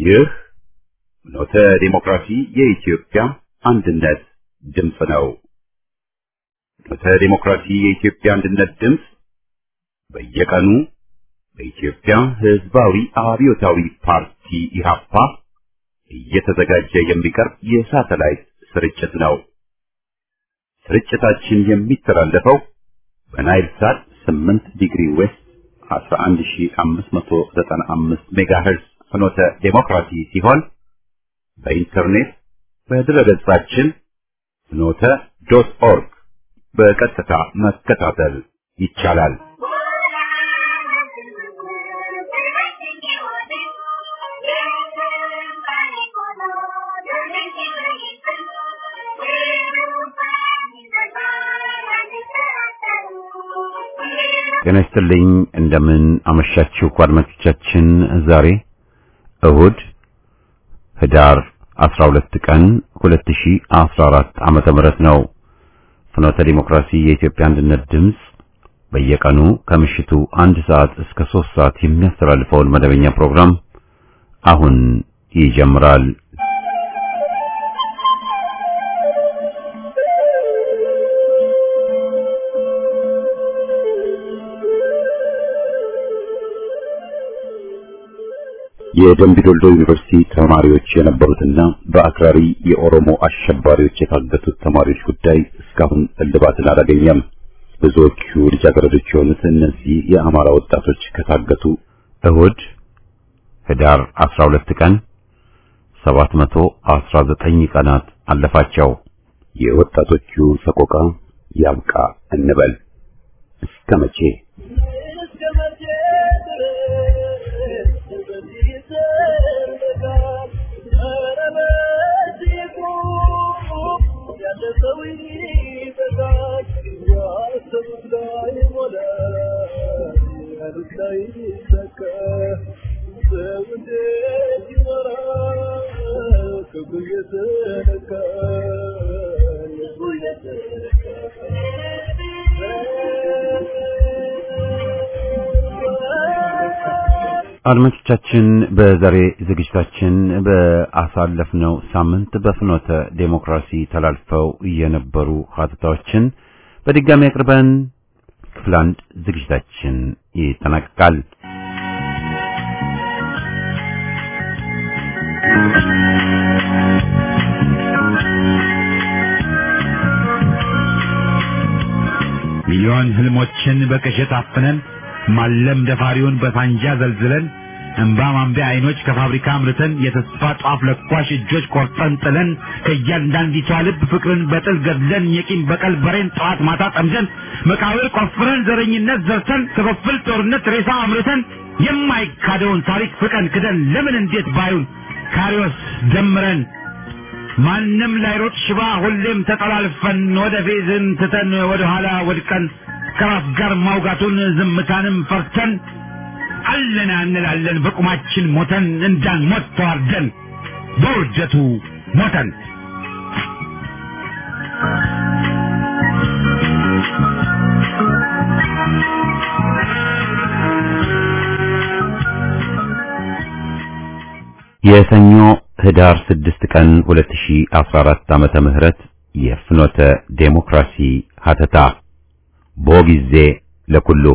ይህ ኖተ ዲሞክራሲ የኢትዮጵያ አንድነት ድምፅ ነው። ኖተ ዲሞክራሲ የኢትዮጵያ አንድነት ድምፅ በየቀኑ በኢትዮጵያ ሕዝባዊ አብዮታዊ ፓርቲ ኢህአፓ እየተዘጋጀ የሚቀርብ የሳተላይት ስርጭት ነው። ስርጭታችን የሚተላለፈው በናይል ሳት 8 ዲግሪ ዌስት 11595 ሜጋሄርዝ ፍኖተ ዴሞክራሲ ሲሆን በኢንተርኔት በድረገጻችን ፍኖተ ዶት ኦርግ በቀጥታ መከታተል ይቻላል። ጤና ይስጥልኝ። እንደምን አመሻችሁ አድማጮቻችን። ዛሬ እሁድ ህዳር 12 ቀን 2014 ዓመተ ምህረት ነው። ፍኖተ ዲሞክራሲ የኢትዮጵያ አንድነት ድምፅ በየቀኑ ከምሽቱ አንድ ሰዓት እስከ ሶስት ሰዓት የሚያስተላልፈውን መደበኛ ፕሮግራም አሁን ይጀምራል። የደምቢዶሎ ዩኒቨርሲቲ ተማሪዎች የነበሩትና በአክራሪ የኦሮሞ አሸባሪዎች የታገቱት ተማሪዎች ጉዳይ እስካሁን እልባትን አላገኘም። ብዙዎቹ ልጃገረዶች የሆኑት እነዚህ የአማራ ወጣቶች ከታገቱ እሁድ ህዳር 12 ቀን 719 ቀናት አለፋቸው። የወጣቶቹ ሰቆቃ ያብቃ እንበል እስከ መቼ? አድማጮቻችን በዛሬ ዝግጅታችን በአሳለፍነው ሳምንት በፍኖተ ዴሞክራሲ ተላልፈው የነበሩ ሀተታዎችን በድጋሚ አቅርበን ክፍል አንድ ዝግጅታችን ይጠናቀቃል። ሚሊዮን ህልሞችን በቅዠት አፍነን ማለም ደፋሪውን በሳንጃ ዘልዝለን እንባ ማንቢያ አይኖች ከፋብሪካ አምርተን የተስፋ ጧፍ ለኳሽ እጆች ቆርጠን ጥለን ከእያንዳንዲቷ ልብ ፍቅርን በጥል ገድለን የቂም በቀል በሬን ጠዋት ማታ ጠምደን መቃብር ቆፍረን ዘረኝነት ዘርተን ክፍፍል ጦርነት ሬሳ አምርተን የማይካደውን ታሪክ ፍቀን ክደን ለምን እንዴት ባዩን ካሪዎስ ደምረን ማንም ላይሮጥ ሽባ ሁሌም ተጠላልፈን ወደ ፌዝን ትተን ወደ ኋላ ወድቀን ከራስ ጋር ማውጋቱን ዝምታንም ፈርተን አለና እንላለን በቁማችን ሞተን እንዳንሞት ተዋርደን በውርደቱ ሞተን የሰኞ ህዳር 6 ቀን 2014 ዓመተ ምህረት የፍኖተ ዴሞክራሲ ሀተታ ቦ ጊዜ ለኩሉ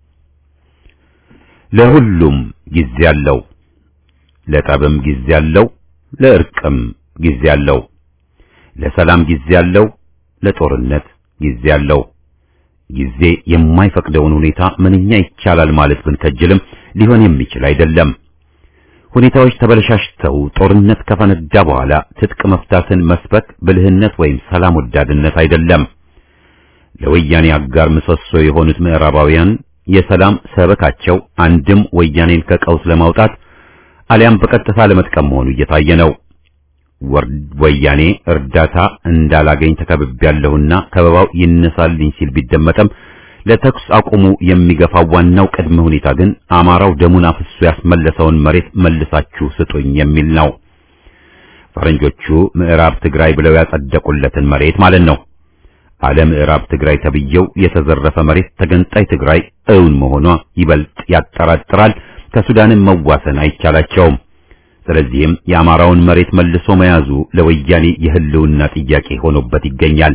ለሁሉም ጊዜ አለው። ለጠብም ጊዜ አለው፣ ለእርቅም ጊዜ አለው። ለሰላም ጊዜ አለው፣ ለጦርነት ጊዜ አለው። ጊዜ የማይፈቅደውን ሁኔታ ምንኛ ይቻላል ማለት ብንከጅልም ሊሆን የሚችል አይደለም። ሁኔታዎች ተበለሻሽተው ጦርነት ከፈነዳ በኋላ ትጥቅ መፍታትን መስበክ ብልህነት ወይም ሰላም ወዳድነት አይደለም። ለወያኔ አጋር ምሰሶ የሆኑት ምዕራባውያን የሰላም ሰበካቸው አንድም ወያኔን ከቀውስ ለማውጣት አሊያም በቀጥታ ለመጥቀም መሆኑ እየታየ ነው። ወያኔ እርዳታ እንዳላገኝ ተከብቤያለሁና ከበባው ይነሳልኝ ሲል ቢደመጠም ለተኩስ አቁሙ የሚገፋው ዋናው ቅድመ ሁኔታ ግን አማራው ደሙን አፍሶ ያስመለሰውን መሬት መልሳችሁ ስጡኝ የሚል ነው። ፈረንጆቹ ምዕራብ ትግራይ ብለው ያጸደቁለትን መሬት ማለት ነው። አለ ምዕራብ ትግራይ ተብየው የተዘረፈ መሬት ተገንጣይ ትግራይ እውን መሆኗ ይበልጥ ያጠራጥራል። ከሱዳንም መዋሰን አይቻላቸውም። ስለዚህም የአማራውን መሬት መልሶ መያዙ ለወያኔ የህልውና ጥያቄ ሆኖበት ይገኛል።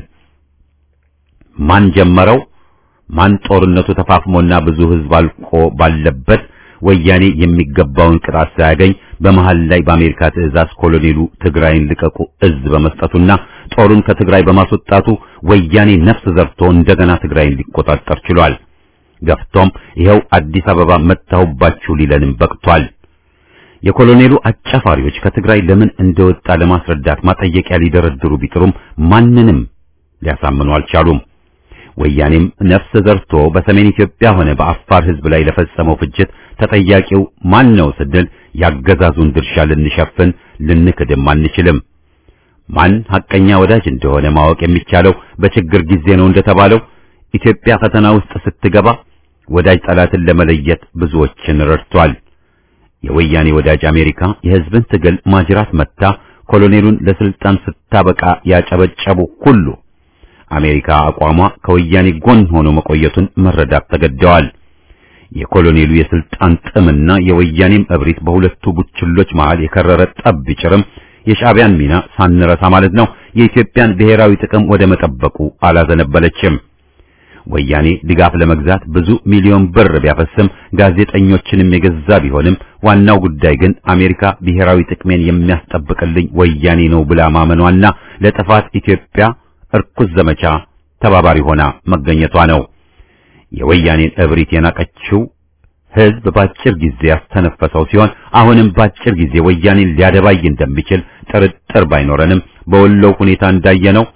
ማን ጀመረው? ማን ጦርነቱ ተፋፍሞና ብዙ ህዝብ አልቆ ባለበት ወያኔ የሚገባውን ቅጣት ሳያገኝ በመሃል ላይ በአሜሪካ ትዕዛዝ ኮሎኔሉ ትግራይን ልቀቁ እዝ በመስጠቱና ጦሩን ከትግራይ በማስወጣቱ ወያኔ ነፍስ ዘርቶ እንደገና ትግራይን ሊቆጣጠር ችሏል። ገፍቶም ይኸው አዲስ አበባ መታሁባችሁ ሊለንም በቅቷል። የኮሎኔሉ አጫፋሪዎች ከትግራይ ለምን እንደወጣ ለማስረዳት ማጠየቂያ ሊደረድሩ ቢጥሩም ማንንም ሊያሳምኑ አልቻሉም። ወያኔም ነፍስ ዘርቶ በሰሜን ኢትዮጵያ ሆነ በአፋር ህዝብ ላይ ለፈጸመው ፍጅት ተጠያቂው ማን ነው ስንል ያገዛዙን ድርሻ ልንሸፍን ልንክድም አንችልም። ማን ሐቀኛ ወዳጅ እንደሆነ ማወቅ የሚቻለው በችግር ጊዜ ነው እንደተባለው ኢትዮጵያ ፈተና ውስጥ ስትገባ ወዳጅ ጠላትን ለመለየት ብዙዎችን ረድቷል። የወያኔ ወዳጅ አሜሪካ የህዝብን ትግል ማጅራት መታ ኮሎኔሉን ለስልጣን ስታበቃ ያጨበጨቡ ሁሉ አሜሪካ አቋሟ ከወያኔ ጎን ሆኖ መቆየቱን መረዳት ተገደዋል። የኮሎኔሉ የስልጣን ጥምና የወያኔም እብሪት በሁለቱ ቡችሎች መሃል የከረረ ጠብ ቢጭርም የሻዕቢያን ሚና ሳንረሳ ማለት ነው የኢትዮጵያን ብሔራዊ ጥቅም ወደ መጠበቁ አላዘነበለችም። ወያኔ ድጋፍ ለመግዛት ብዙ ሚሊዮን ብር ቢያፈስም ጋዜጠኞችንም የገዛ ቢሆንም ዋናው ጉዳይ ግን አሜሪካ ብሔራዊ ጥቅሜን የሚያስጠብቅልኝ ወያኔ ነው ብላ ማመኗና ለጥፋት ኢትዮጵያ እርኩስ ዘመቻ ተባባሪ ሆና መገኘቷ ነው። የወያኔን እብሪት የናቀችው ህዝብ ባጭር ጊዜ ያስተነፈሰው ሲሆን አሁንም ባጭር ጊዜ ወያኔን ሊያደባይ እንደሚችል ጥርጥር ባይኖረንም በወሎው ሁኔታ እንዳየነው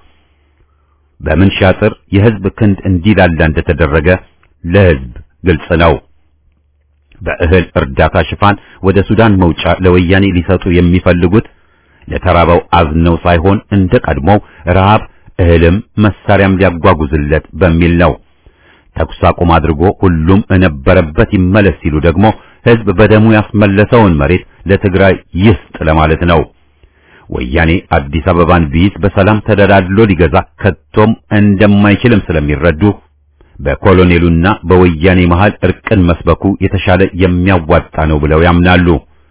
በምን ሻጥር የህዝብ ክንድ እንዲላላ እንደተደረገ ለህዝብ ግልጽ ነው። በእህል እርዳታ ሽፋን ወደ ሱዳን መውጫ ለወያኔ ሊሰጡ የሚፈልጉት ለተራበው አዝነው ሳይሆን እንደ ቀድሞው ረሃብ እህልም መሳሪያም ሊያጓጉዝለት በሚል ነው። ተኩስ አቁም አድርጎ ሁሉም እነበረበት ይመለስ ሲሉ ደግሞ ህዝብ በደሙ ያስመለሰውን መሬት ለትግራይ ይስጥ ለማለት ነው። ወያኔ አዲስ አበባን ቢይዝ በሰላም ተደላድሎ ሊገዛ ከቶም እንደማይችልም ስለሚረዱ በኮሎኔሉና በወያኔ መሃል እርቅን መስበኩ የተሻለ የሚያዋጣ ነው ብለው ያምናሉ።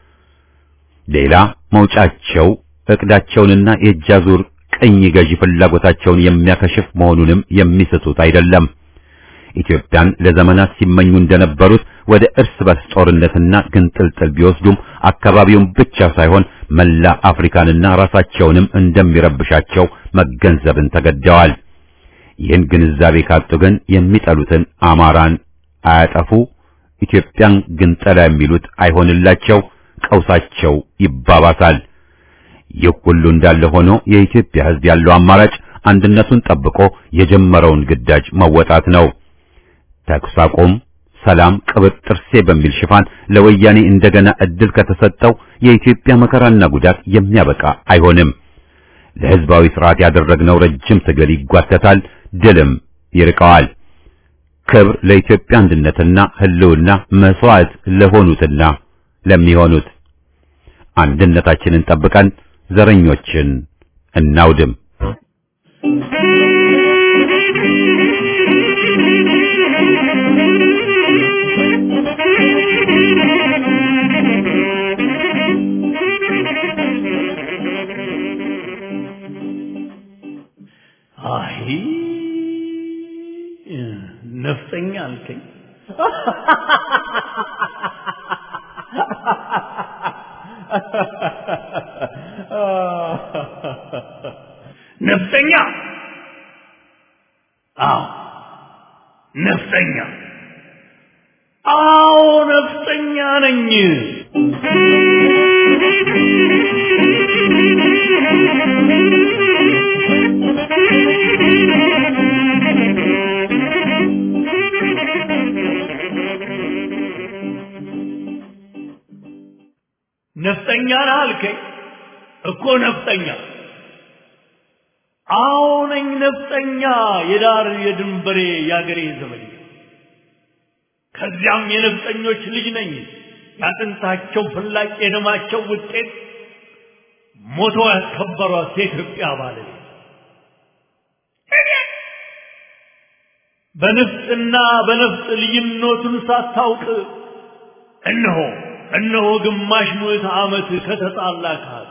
ሌላ መውጫቸው እቅዳቸውንና የእጃዙር ቅኝ ገዢ ፍላጎታቸውን የሚያከሽፍ መሆኑንም የሚስቱት አይደለም። ኢትዮጵያን ለዘመናት ሲመኙ እንደነበሩት ወደ እርስ በርስ ጦርነትና ግንጥልጥል ቢወስዱም አካባቢውን ብቻ ሳይሆን መላ አፍሪካንና ራሳቸውንም እንደሚረብሻቸው መገንዘብን ተገደዋል። ይህን ግንዛቤ ካጡ ግን የሚጠሉትን አማራን አያጠፉ፣ ኢትዮጵያን ግንጠላ የሚሉት አይሆንላቸው፣ ቀውሳቸው ይባባሳል። ይህ ሁሉ እንዳለ ሆኖ የኢትዮጵያ ሕዝብ ያለው አማራጭ አንድነቱን ጠብቆ የጀመረውን ግዳጅ መወጣት ነው። ተኩስ አቁም፣ ሰላም፣ ቅብጥ ጥርሴ በሚል ሽፋን ለወያኔ እንደገና እድል ከተሰጠው የኢትዮጵያ መከራና ጉዳት የሚያበቃ አይሆንም። ለሕዝባዊ ስርዓት ያደረግነው ረጅም ትግል ይጓተታል፣ ድልም ይርቀዋል። ክብር ለኢትዮጵያ አንድነትና ሕልውና መስዋዕት ለሆኑትና ለሚሆኑት አንድነታችንን ጠብቀን ዘረኞችን እናውድም። አይ ነፍጠኛ አልከኝ። ነፍጠኛ? አዎ ነፍጠኛ። አዎ ነፍጠኛ ነኝ። ነፍጠኛ ነህ አልከኝ እኮ ነፍጠኛ። አዎ ነኝ ነፍጠኛ፣ የዳር የድንበሬ የአገሬ ዘመድ። ከዚያም የነፍጠኞች ልጅ ነኝ፣ ያጥንታቸው ፍላጭ የደማቸው ውጤት ሞቶ ያስከበሯት የኢትዮጵያ ባለቤት በንፍጥና በነፍጥ ልዩነቱን ሳታውቅ እነሆ እነሆ ግማሽ ምዕተ ዓመት ከተጣላ ከሀቅ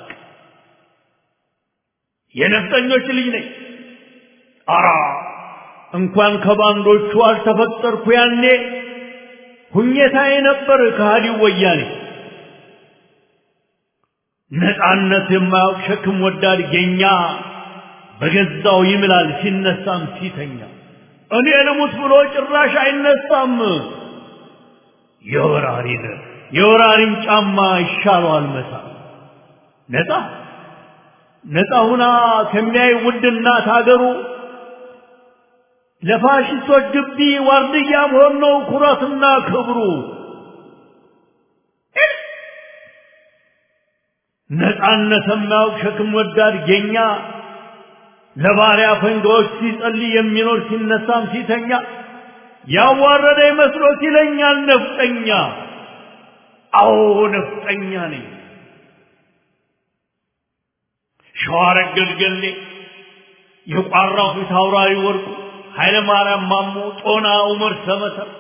የነፍጠኞች ልጅ ነኝ። አራ እንኳን ከባንዶቹ አልተፈጠርኩ ያኔ ሁኘታዬ ነበር ከሃዲው ወያኔ። ነፃነት የማያውቅ ሸክም ወዳድ ጌኛ በገዛው ይምላል ሲነሳም ሲተኛ። እኔ ልሙት ብሎ ጭራሽ አይነሳም። የወራሪን የወራሪን ጫማ ይሻለዋል መሳ ነፃ ነፃ ሁና ከሚያይ ውድ እናት ሀገሩ ለፋሽስቶች ግቢ ዋርድያ መሆን ነው ኩራትና ክብሩ። ነፃነት የማያውቅ ሸክም ወዳድ ጌኛ ለባሪያ ፈንጋዎች ሲጸልይ የሚኖር ሲነሳም ሲተኛ ያዋረደ መስሎት ይለኛል ነፍጠኛ። አዎ ነፍጠኛ ነኝ። ሸዋረገድ ገሌ የቋራው ፊት አውራሪ ወርቁ ኃይለ ማርያም ማሞ ጦና ዑመር ሰመተር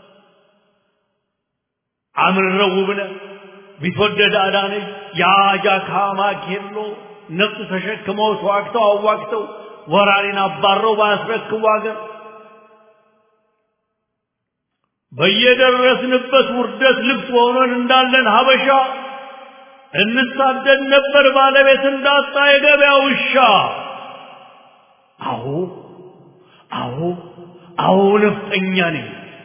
አምረው ውብነህ ቢትወደድ አዳነች የአጃካ ማኬሎ ነፍጥ ተሸክመው ተዋግተው አዋግተው ወራሪን አባረው ባያስረክቡ አገር በየደረስንበት ውርደት ልብስ ሆነን እንዳለን ሀበሻ እንሳደድ ነበር ባለቤት እንዳጣ የገበያ ውሻ። አዎ አዎ አዎ ነፍጠኛ ነኝ።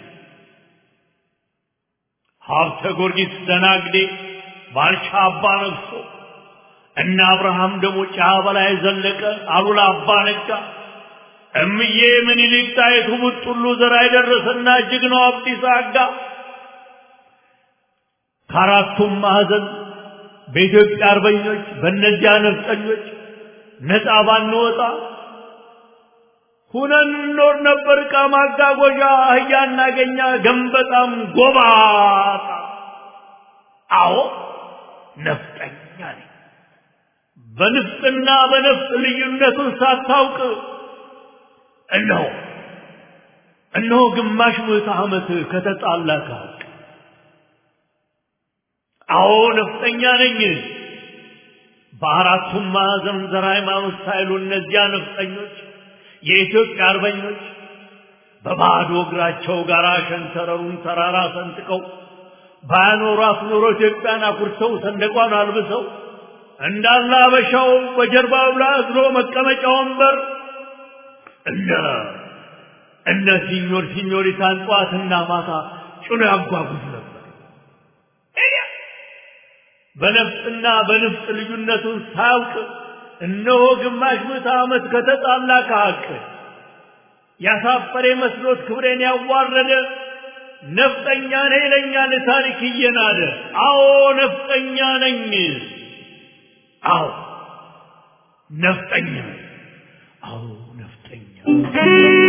ሀብተ ጊዮርጊስ ደናግዴ ባልቻ አባ ነግሶ እነ አብርሃም ደግሞ ጫ በላይ ዘለቀ አሉላ አባ ነጋ እምዬ ምኒልክ ጣይቱ ቡጥሉ ዘራ የደረሰና ጀግናው አብዲሳ አጋ ከአራቱም ማዕዘን በኢትዮጵያ አርበኞች በእነዚያ ነፍጠኞች ነፃ ባንወጣ ሁነን እንኖር ነበር። ዕቃ ማጓጓዣ አህያ እናገኛ ገንበጣም ጎባጣ። አዎ ነፍጠኛ ነኝ። በንፍጥና በነፍጥ ልዩነቱን ሳታውቅ እነሆ እነሆ ግማሽ ምዕተ ዓመት ከተጣላ ከሀቅ አዎ ነፍጠኛ ነኝ። በአራቱም ማዕዘን ዘር ሃይማኖት ሳይሉ እነዚያ ነፍጠኞች የኢትዮጵያ አርበኞች በባዶ እግራቸው ጋር ሸንተረሩን ተራራ ሰንጥቀው ባያኖሯት ኖሮ ኢትዮጵያን አኩርተው ሰንደቋን አልብሰው እንዳለ አበሻው በጀርባው ላይ አዝሎ መቀመጫ ወንበር እነ እነ ሲኞር ሲኞሪታን ጠዋትና ማታ ጭኖ ያጓጉዝ ነበር። በነፍጥና በንፍጥ ልዩነቱን ሳያውቅ እነሆ ግማሽ ምዕተ ዓመት ከተጣላ ከሀቅ ያሳፈረ መስሎት ክብሬን ያዋረደ ነፍጠኛ ነኝ ይለኛል ታሪክ እየናደ። አዎ ነፍጠኛ ነኝ። አዎ ነፍጠኛ ነኝ። አዎ ነፍጠኛ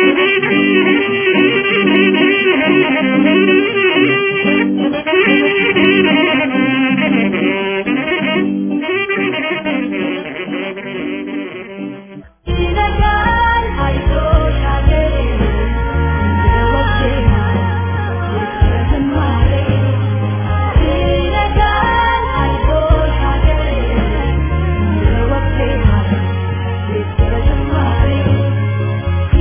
ይነጋል አይዞሽ አገሬ እንደወጌና ዝማሬ ይነጋል አይዞሽ አገሬ እንደወጌና ዝማሬ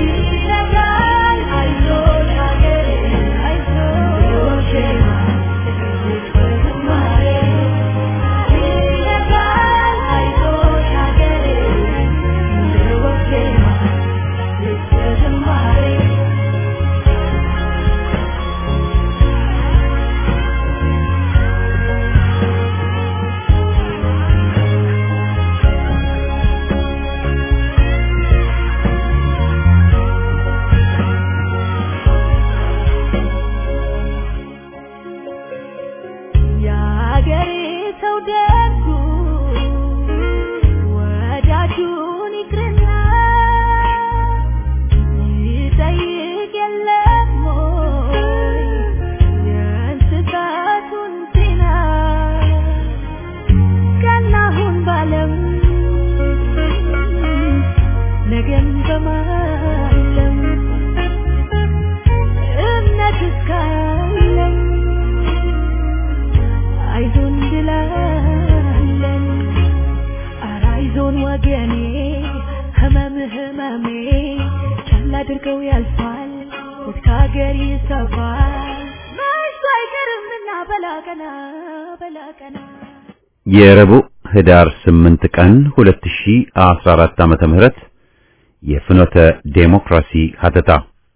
ይሰፋል መሽቶ አይቀርምና በላቀና በላቀና የረቡዕ ህዳር 8 ቀን 2014 ዓመተ ምህረት የፍኖተ ዴሞክራሲ ሀተታ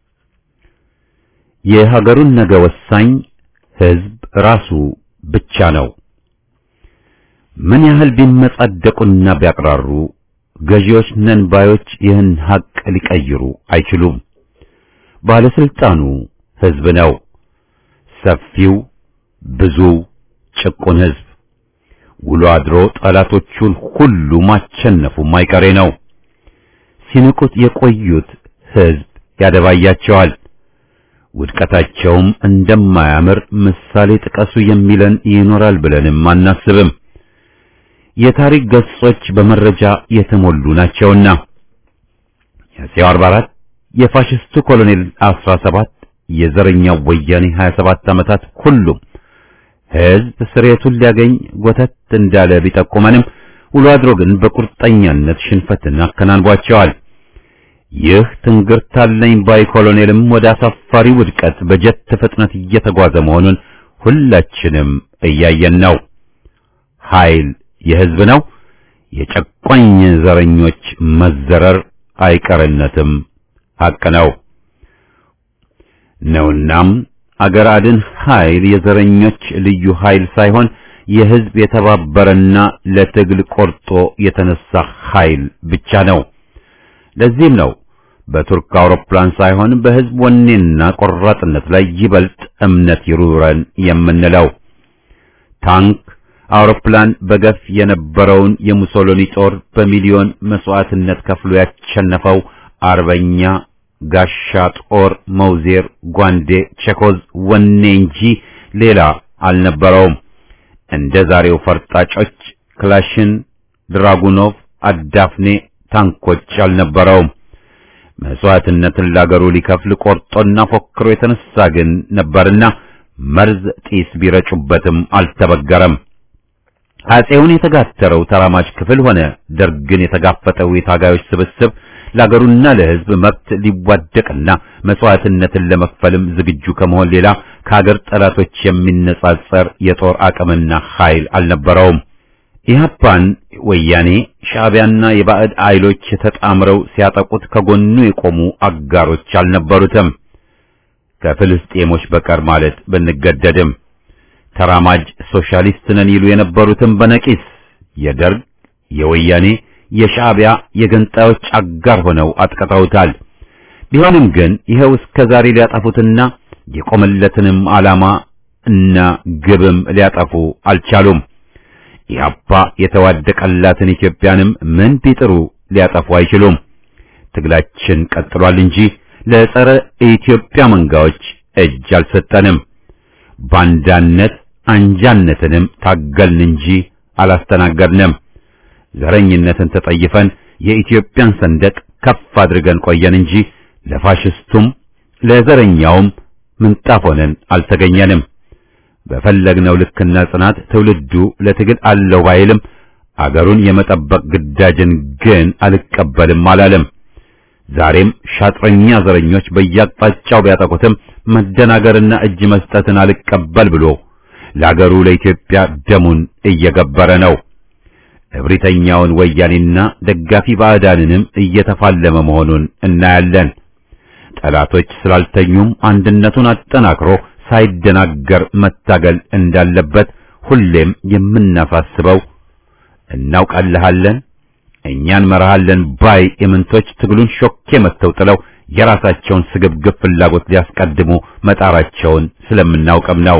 የሀገሩን ነገ ወሳኝ ህዝብ ራሱ ብቻ ነው። ምን ያህል ቢመጻደቁና ቢያቅራሩ ገዢዎች ነን ባዮች ይህን ሀቅ ሊቀይሩ አይችሉም። ባለስልጣኑ ህዝብ ነው። ሰፊው ብዙ ጭቁን ህዝብ ውሎ አድሮ ጠላቶቹን ሁሉ ማቸነፉ ማይቀሬ ነው። ሲንቁት የቆዩት ህዝብ ያደባያቸዋል። ውድቀታቸውም እንደማያምር ምሳሌ ጥቀሱ የሚለን ይኖራል ብለንም አናስብም። የታሪክ ገጾች በመረጃ የተሞሉ ናቸውና የአፄው 44 የፋሽስቱ ኮሎኔል 17 የዘረኛው ወያኔ 27 ዓመታት ሁሉም ህዝብ ስሬቱን ሊያገኝ ጎተት እንዳለ ቢጠቁመንም ውሎ አድሮ ግን በቁርጠኛነት ሽንፈትን አከናንቧቸዋል። ይህ ትንግርታለኝ ባይ ኮሎኔልም ወደ አሳፋሪ ውድቀት በጀት ፍጥነት እየተጓዘ መሆኑን ሁላችንም እያየን ነው። ኃይል የህዝብ ነው። የጨቋኝ ዘረኞች መዘረር አይቀርነትም ሐቅ ነው ነውናም አገር አድን ኃይል የዘረኞች ልዩ ኃይል ሳይሆን የህዝብ የተባበረና ለትግል ቆርጦ የተነሳ ኃይል ብቻ ነው። ለዚህም ነው በቱርክ አውሮፕላን ሳይሆን በህዝብ ወኔና ቆራጥነት ላይ ይበልጥ እምነት ይሩረን የምንለው። ታንክ፣ አውሮፕላን በገፍ የነበረውን የሙሶሎኒ ጦር በሚሊዮን መስዋዕትነት ከፍሎ ያሸነፈው አርበኛ ጋሻ ጦር መውዜር፣ ጓንዴ፣ ቼኮዝ ወኔ እንጂ ሌላ አልነበረውም። እንደ ዛሬው ፈርጣጮች ክላሽን፣ ድራጉኖቭ፣ አዳፍኔ ታንኮች አልነበረውም። መስዋዕትነትን ላገሩ ሊከፍል ቆርጦና ፎክሮ የተነሳ ግን ነበርና መርዝ ጢስ ቢረጩበትም አልተበገረም። አጼውን የተጋተረው ተራማጅ ክፍል ሆነ ደርግን የተጋፈጠው የታጋዮች ስብስብ ለአገሩና ለሕዝብ መብት ሊዋደቅና መስዋዕትነትን ለመክፈልም ዝግጁ ከመሆን ሌላ ከአገር ጠላቶች የሚነጻጸር የጦር አቅምና ኃይል አልነበረውም። ኢህአፓን ወያኔ ሻዕቢያና የባዕድ ኃይሎች ተጣምረው ሲያጠቁት ከጎኑ የቆሙ አጋሮች አልነበሩትም። ከፍልስጤሞች በቀር ማለት ብንገደድም ተራማጅ ሶሻሊስት ነን ይሉ የነበሩትም በነቂስ የደርግ የወያኔ የሻዕቢያ የገንጣዮች አጋር ሆነው አጥቅተውታል። ቢሆንም ግን ይኸው እስከ ዛሬ ሊያጠፉትና የቆመለትንም ዓላማ እና ግብም ሊያጠፉ አልቻሉም። ኢህአፓ የተዋደቀላትን ኢትዮጵያንም ምን ቢጥሩ ሊያጠፉ አይችሉም። ትግላችን ቀጥሏል እንጂ ለጸረ ኢትዮጵያ መንጋዎች እጅ አልሰጠንም። ባንዳነት አንጃነትንም ታገልን እንጂ አላስተናገድንም። ዘረኝነትን ተጠይፈን የኢትዮጵያን ሰንደቅ ከፍ አድርገን ቆየን እንጂ ለፋሽስቱም ለዘረኛውም ምንጣፍ ሆነን አልተገኘንም። በፈለግነው ልክና ጽናት ትውልዱ ለትግል አለው ባይልም አገሩን የመጠበቅ ግዳጅን ግን አልቀበልም አላለም። ዛሬም ሻጥረኛ ዘረኞች በየአቅጣጫው ቢያጠቁትም መደናገርና እጅ መስጠትን አልቀበል ብሎ ለአገሩ ለኢትዮጵያ ደሙን እየገበረ ነው። እብሪተኛውን ወያኔና ደጋፊ ባዕዳንንም እየተፋለመ መሆኑን እናያለን። ጠላቶች ስላልተኙም አንድነቱን አጠናክሮ ሳይደናገር መታገል እንዳለበት ሁሌም የምናሳስበው እናውቃለሃለን፣ እኛን መርሃለን ባይ የምንቶች ትግሉን ሾኬ መተው ጥለው የራሳቸውን ስግብግብ ፍላጎት ሊያስቀድሙ መጣራቸውን ስለምናውቅም ነው።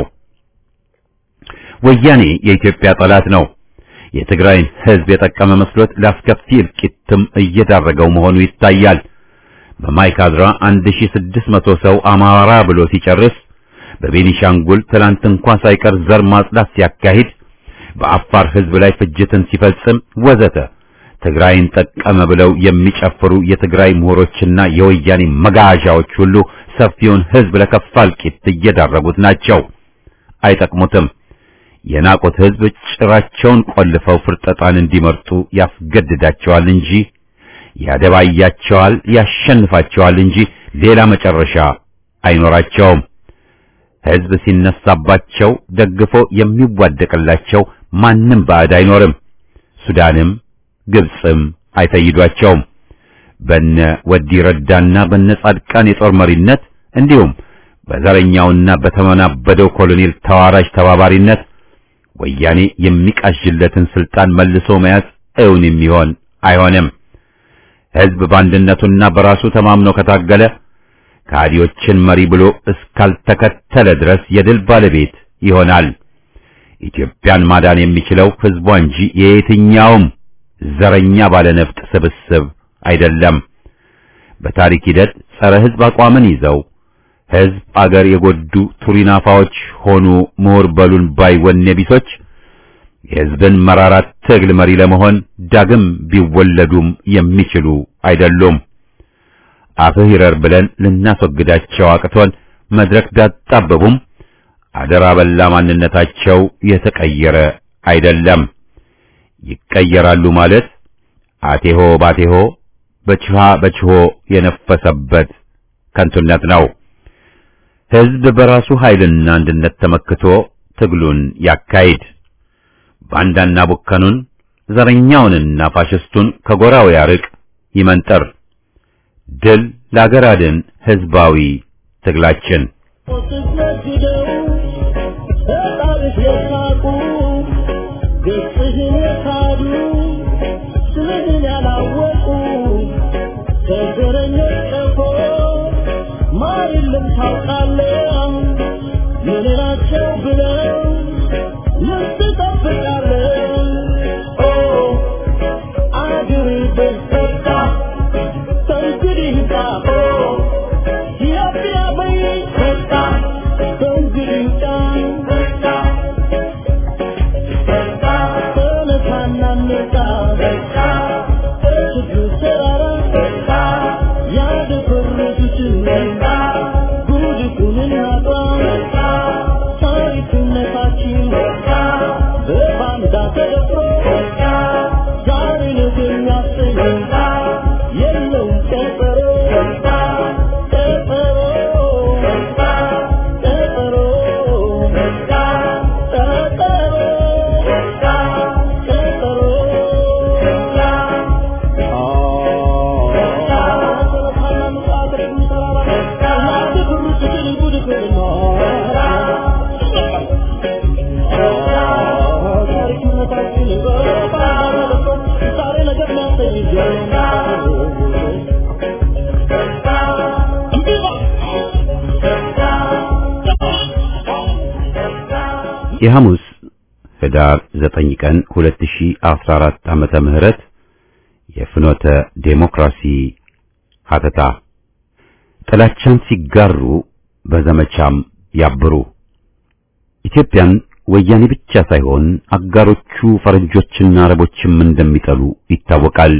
ወያኔ የኢትዮጵያ ጠላት ነው። የትግራይን ሕዝብ የጠቀመ መስሎት ለአስከፊ እልቂትም እየዳረገው መሆኑ ይታያል። በማይካድራ 1600 ሰው አማራ ብሎ ሲጨርስ በቤኒሻንጉል ትላንት እንኳን ሳይቀር ዘር ማጽዳት ሲያካሂድ በአፋር ሕዝብ ላይ ፍጅትን ሲፈጽም ወዘተ ትግራይን ጠቀመ ብለው የሚጨፍሩ የትግራይ ምሁሮችና የወያኔ መጋዣዎች ሁሉ ሰፊውን ሕዝብ ለከፋ እልቂት እየዳረጉት ናቸው። አይጠቅሙትም። የናቁት ሕዝብ ጭራቸውን ቆልፈው ፍርጠጣን እንዲመርጡ ያስገድዳቸዋል እንጂ ያደባያቸዋል፣ ያሸንፋቸዋል እንጂ ሌላ መጨረሻ አይኖራቸውም። ሕዝብ ሲነሳባቸው ደግፎ የሚዋደቅላቸው ማንም ባዕድ አይኖርም። ሱዳንም ግብፅም አይፈይዷቸውም። በነ ወዲ ረዳና በነ ጻድቃን የጦር መሪነት እንዲሁም በዘረኛውና በተመናበደው ኮሎኔል ተዋራጅ ተባባሪነት ወያኔ የሚቃዥለትን ስልጣን መልሶ መያዝ እውን የሚሆን አይሆንም። ሕዝብ በአንድነቱና በራሱ ተማምኖ ከታገለ ከሃዲዎችን መሪ ብሎ እስካልተከተለ ድረስ የድል ባለቤት ይሆናል። ኢትዮጵያን ማዳን የሚችለው ሕዝቧ እንጂ የየትኛውም ዘረኛ ባለነፍጥ ስብስብ አይደለም። በታሪክ ሂደት ጸረ ሕዝብ አቋምን ይዘው ሕዝብ አገር የጎዱ ቱሪናፋዎች ሆኑ ምሁር በሉን ባይ ወኔ ቢሶች የሕዝብን መራራት ትግል መሪ ለመሆን ዳግም ቢወለዱም የሚችሉ አይደሉም። አፍህ ይረር ብለን ልናስወግዳቸው አቅቶን መድረክ ቢያጣበቡም አደራ በላ ማንነታቸው የተቀየረ አይደለም። ይቀየራሉ ማለት አቴሆ ባቴሆ በችሃ በችሆ የነፈሰበት ከንቱነት ነው። ሕዝብ በራሱ ኃይልና አንድነት ተመክቶ ትግሉን ያካሂድ። ባንዳና ቡከኑን ዘረኛውንና ፋሽስቱን ከጎራው ያርቅ፣ ይመንጠር። ድል ለአገር አድን ሕዝባዊ ትግላችን የሐሙስ ህዳር 9 ቀን 2014 ዓመተ ምህረት የፍኖተ ዴሞክራሲ ሀተታ ጥላቻን ሲጋሩ በዘመቻም ያብሩ። ኢትዮጵያን ወያኔ ብቻ ሳይሆን አጋሮቹ ፈረንጆችና አረቦችም እንደሚጠሉ ይታወቃል።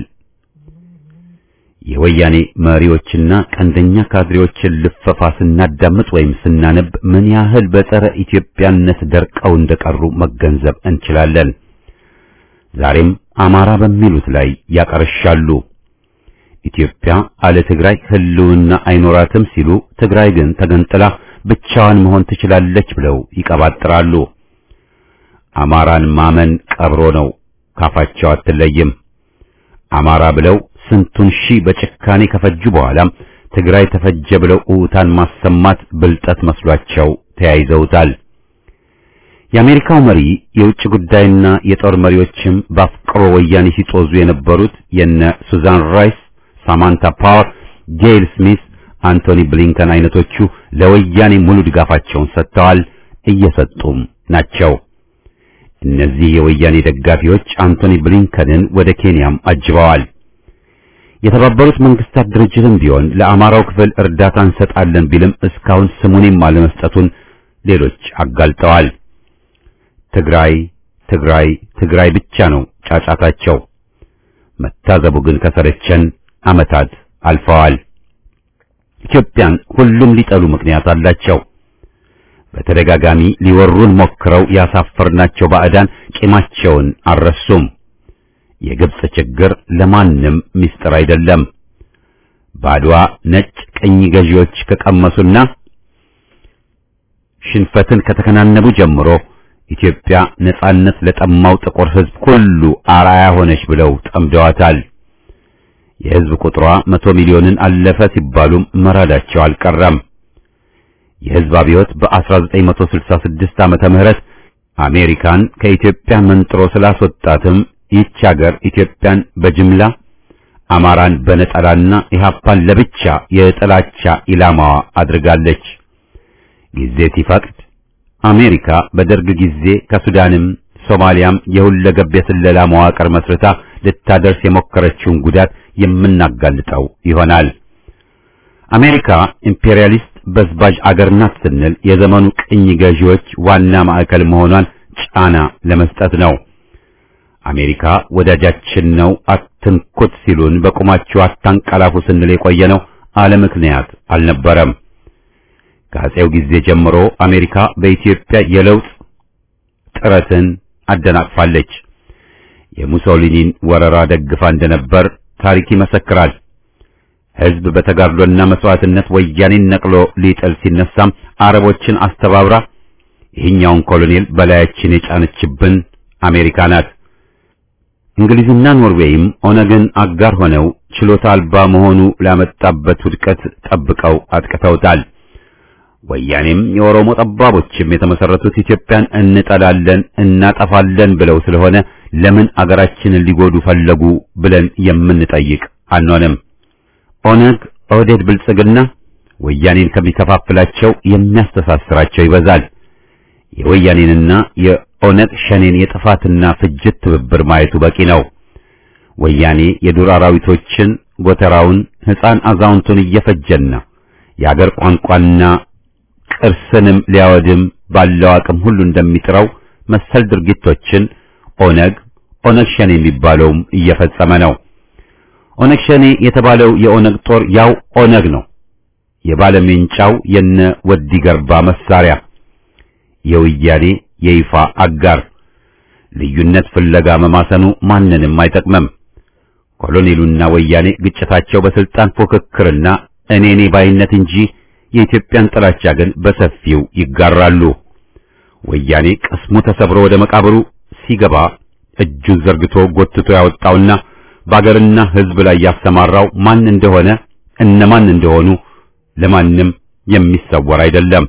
የወያኔ መሪዎችና ቀንደኛ ካድሬዎችን ልፈፋ ስናዳምጥ ወይም ስናነብ ምን ያህል በጸረ ኢትዮጵያነት ደርቀው እንደቀሩ መገንዘብ እንችላለን። ዛሬም አማራ በሚሉት ላይ ያቀርሻሉ። ኢትዮጵያ አለ ትግራይ ህልውና አይኖራትም ሲሉ፣ ትግራይ ግን ተገንጥላ ብቻዋን መሆን ትችላለች ብለው ይቀባጥራሉ። አማራን ማመን ቀብሮ ነው፣ ካፋቸው አትለይም። አማራ ብለው ስንቱን ሺህ በጭካኔ ከፈጁ በኋላም ትግራይ ተፈጀ ብለው ኡታን ማሰማት ብልጠት መስሏቸው ተያይዘውታል። የአሜሪካው መሪ የውጭ ጉዳይና የጦር መሪዎችም በአፍቅሮ ወያኔ ሲጦዙ የነበሩት የነ ሱዛን ራይስ፣ ሳማንታ ፓወር፣ ጌይል ስሚስ፣ አንቶኒ ብሊንከን አይነቶቹ ለወያኔ ሙሉ ድጋፋቸውን ሰጥተዋል፣ እየሰጡም ናቸው። እነዚህ የወያኔ ደጋፊዎች አንቶኒ ብሊንከንን ወደ ኬንያም አጅበዋል። የተባበሩት መንግስታት ድርጅትም ቢሆን ለአማራው ክፍል እርዳታ እንሰጣለን ቢልም እስካሁን ስሙንም አለመስጠቱን ሌሎች አጋልጠዋል። ትግራይ ትግራይ ትግራይ ብቻ ነው ጫጫታቸው። መታዘቡ ግን ከሰለቸን ዓመታት አልፈዋል። ኢትዮጵያን ሁሉም ሊጠሉ ምክንያት አላቸው። በተደጋጋሚ ሊወሩን ሞክረው ያሳፈርናቸው ባዕዳን ቂማቸውን አልረሱም። የግብጽ ችግር ለማንም ምስጢር አይደለም። ባድዋ ነጭ ቅኝ ገዢዎች ከቀመሱና ሽንፈትን ከተከናነቡ ጀምሮ ኢትዮጵያ ነጻነት ለጠማው ጥቁር ሕዝብ ሁሉ አርአያ ሆነች ብለው ጠምደዋታል። የሕዝብ ቁጥሯ መቶ ሚሊዮንን አለፈ ሲባሉም መራዳቸው አልቀረም። የሕዝብ አብዮት በ1966 ዓመተ ምህረት አሜሪካን ከኢትዮጵያ መንጥሮ ስላስወጣትም ይህች ሀገር ኢትዮጵያን በጅምላ አማራን በነጠላና ኢህአፓን ለብቻ የጥላቻ ኢላማዋ አድርጋለች። ጊዜ ሲፈቅድ አሜሪካ በደርግ ጊዜ ከሱዳንም ሶማሊያም የሁለገብ የስለላ መዋቅር መስርታ ልታደርስ የሞከረችውን ጉዳት የምናጋልጠው ይሆናል። አሜሪካ ኢምፔሪያሊስት በዝባዥ አገር ናት ስንል የዘመኑ ቅኝ ገዢዎች ዋና ማዕከል መሆኗን ጫና ለመስጠት ነው። አሜሪካ ወዳጃችን ነው አትንኩት ሲሉን በቁማችሁ አታንቀላፉ ስንል የቆየ ነው አለ ምክንያት አልነበረም። ከአፄው ጊዜ ጀምሮ አሜሪካ በኢትዮጵያ የለውጥ ጥረትን አደናቅፋለች። የሙሶሊኒን ወረራ ደግፋ እንደነበር ታሪክ ይመሰክራል። ሕዝብ በተጋድሎና መስዋዕትነት ወያኔን ነቅሎ ሊጥል ሲነሳም አረቦችን አስተባብራ ይህኛውን ኮሎኔል በላያችን የጫነችብን አሜሪካ ናት። እንግሊዝና ኖርዌይም ኦነግን አጋር ሆነው ችሎታ አልባ መሆኑ ላመጣበት ውድቀት ጠብቀው አጥቅተውታል። ወያኔም የኦሮሞ ጠባቦችም የተመሰረቱት ኢትዮጵያን እንጠላለን እናጠፋለን ብለው ስለሆነ ለምን አገራችንን ሊጎዱ ፈለጉ ብለን የምንጠይቅ አንሆንም። ኦነግ፣ ኦህዴድ፣ ብልጽግና ወያኔን ከሚከፋፍላቸው የሚያስተሳስራቸው ይበዛል። የወያኔንና የኦነግ ሸኔን የጥፋትና ፍጅት ትብብር ማየቱ በቂ ነው። ወያኔ የዱር አራዊቶችን ጎተራውን፣ ሕፃን አዛውንቱን እየፈጀና የአገር ቋንቋና ቅርስንም ሊያወድም ባለው አቅም ሁሉ እንደሚጥረው መሰል ድርጊቶችን ኦነግ ኦነግ ሸኔ የሚባለውም እየፈጸመ ነው። ኦነግ ሸኔ የተባለው የኦነግ ጦር ያው ኦነግ ነው። የባለሜንጫው የነ ወዲ ገርባ መሳሪያ የወያኔ የይፋ አጋር ልዩነት ፍለጋ መማሰኑ ማንንም አይጠቅምም። ኮሎኔሉና ወያኔ ግጭታቸው በስልጣን ፉክክርና እኔኔ ባይነት እንጂ የኢትዮጵያን ጥላቻ ግን በሰፊው ይጋራሉ። ወያኔ ቅስሙ ተሰብሮ ወደ መቃብሩ ሲገባ እጁን ዘርግቶ ጎትቶ ያወጣውና በአገርና ሕዝብ ላይ ያሰማራው ማን እንደሆነ እነማን እንደሆኑ ለማንም የሚሰወር አይደለም።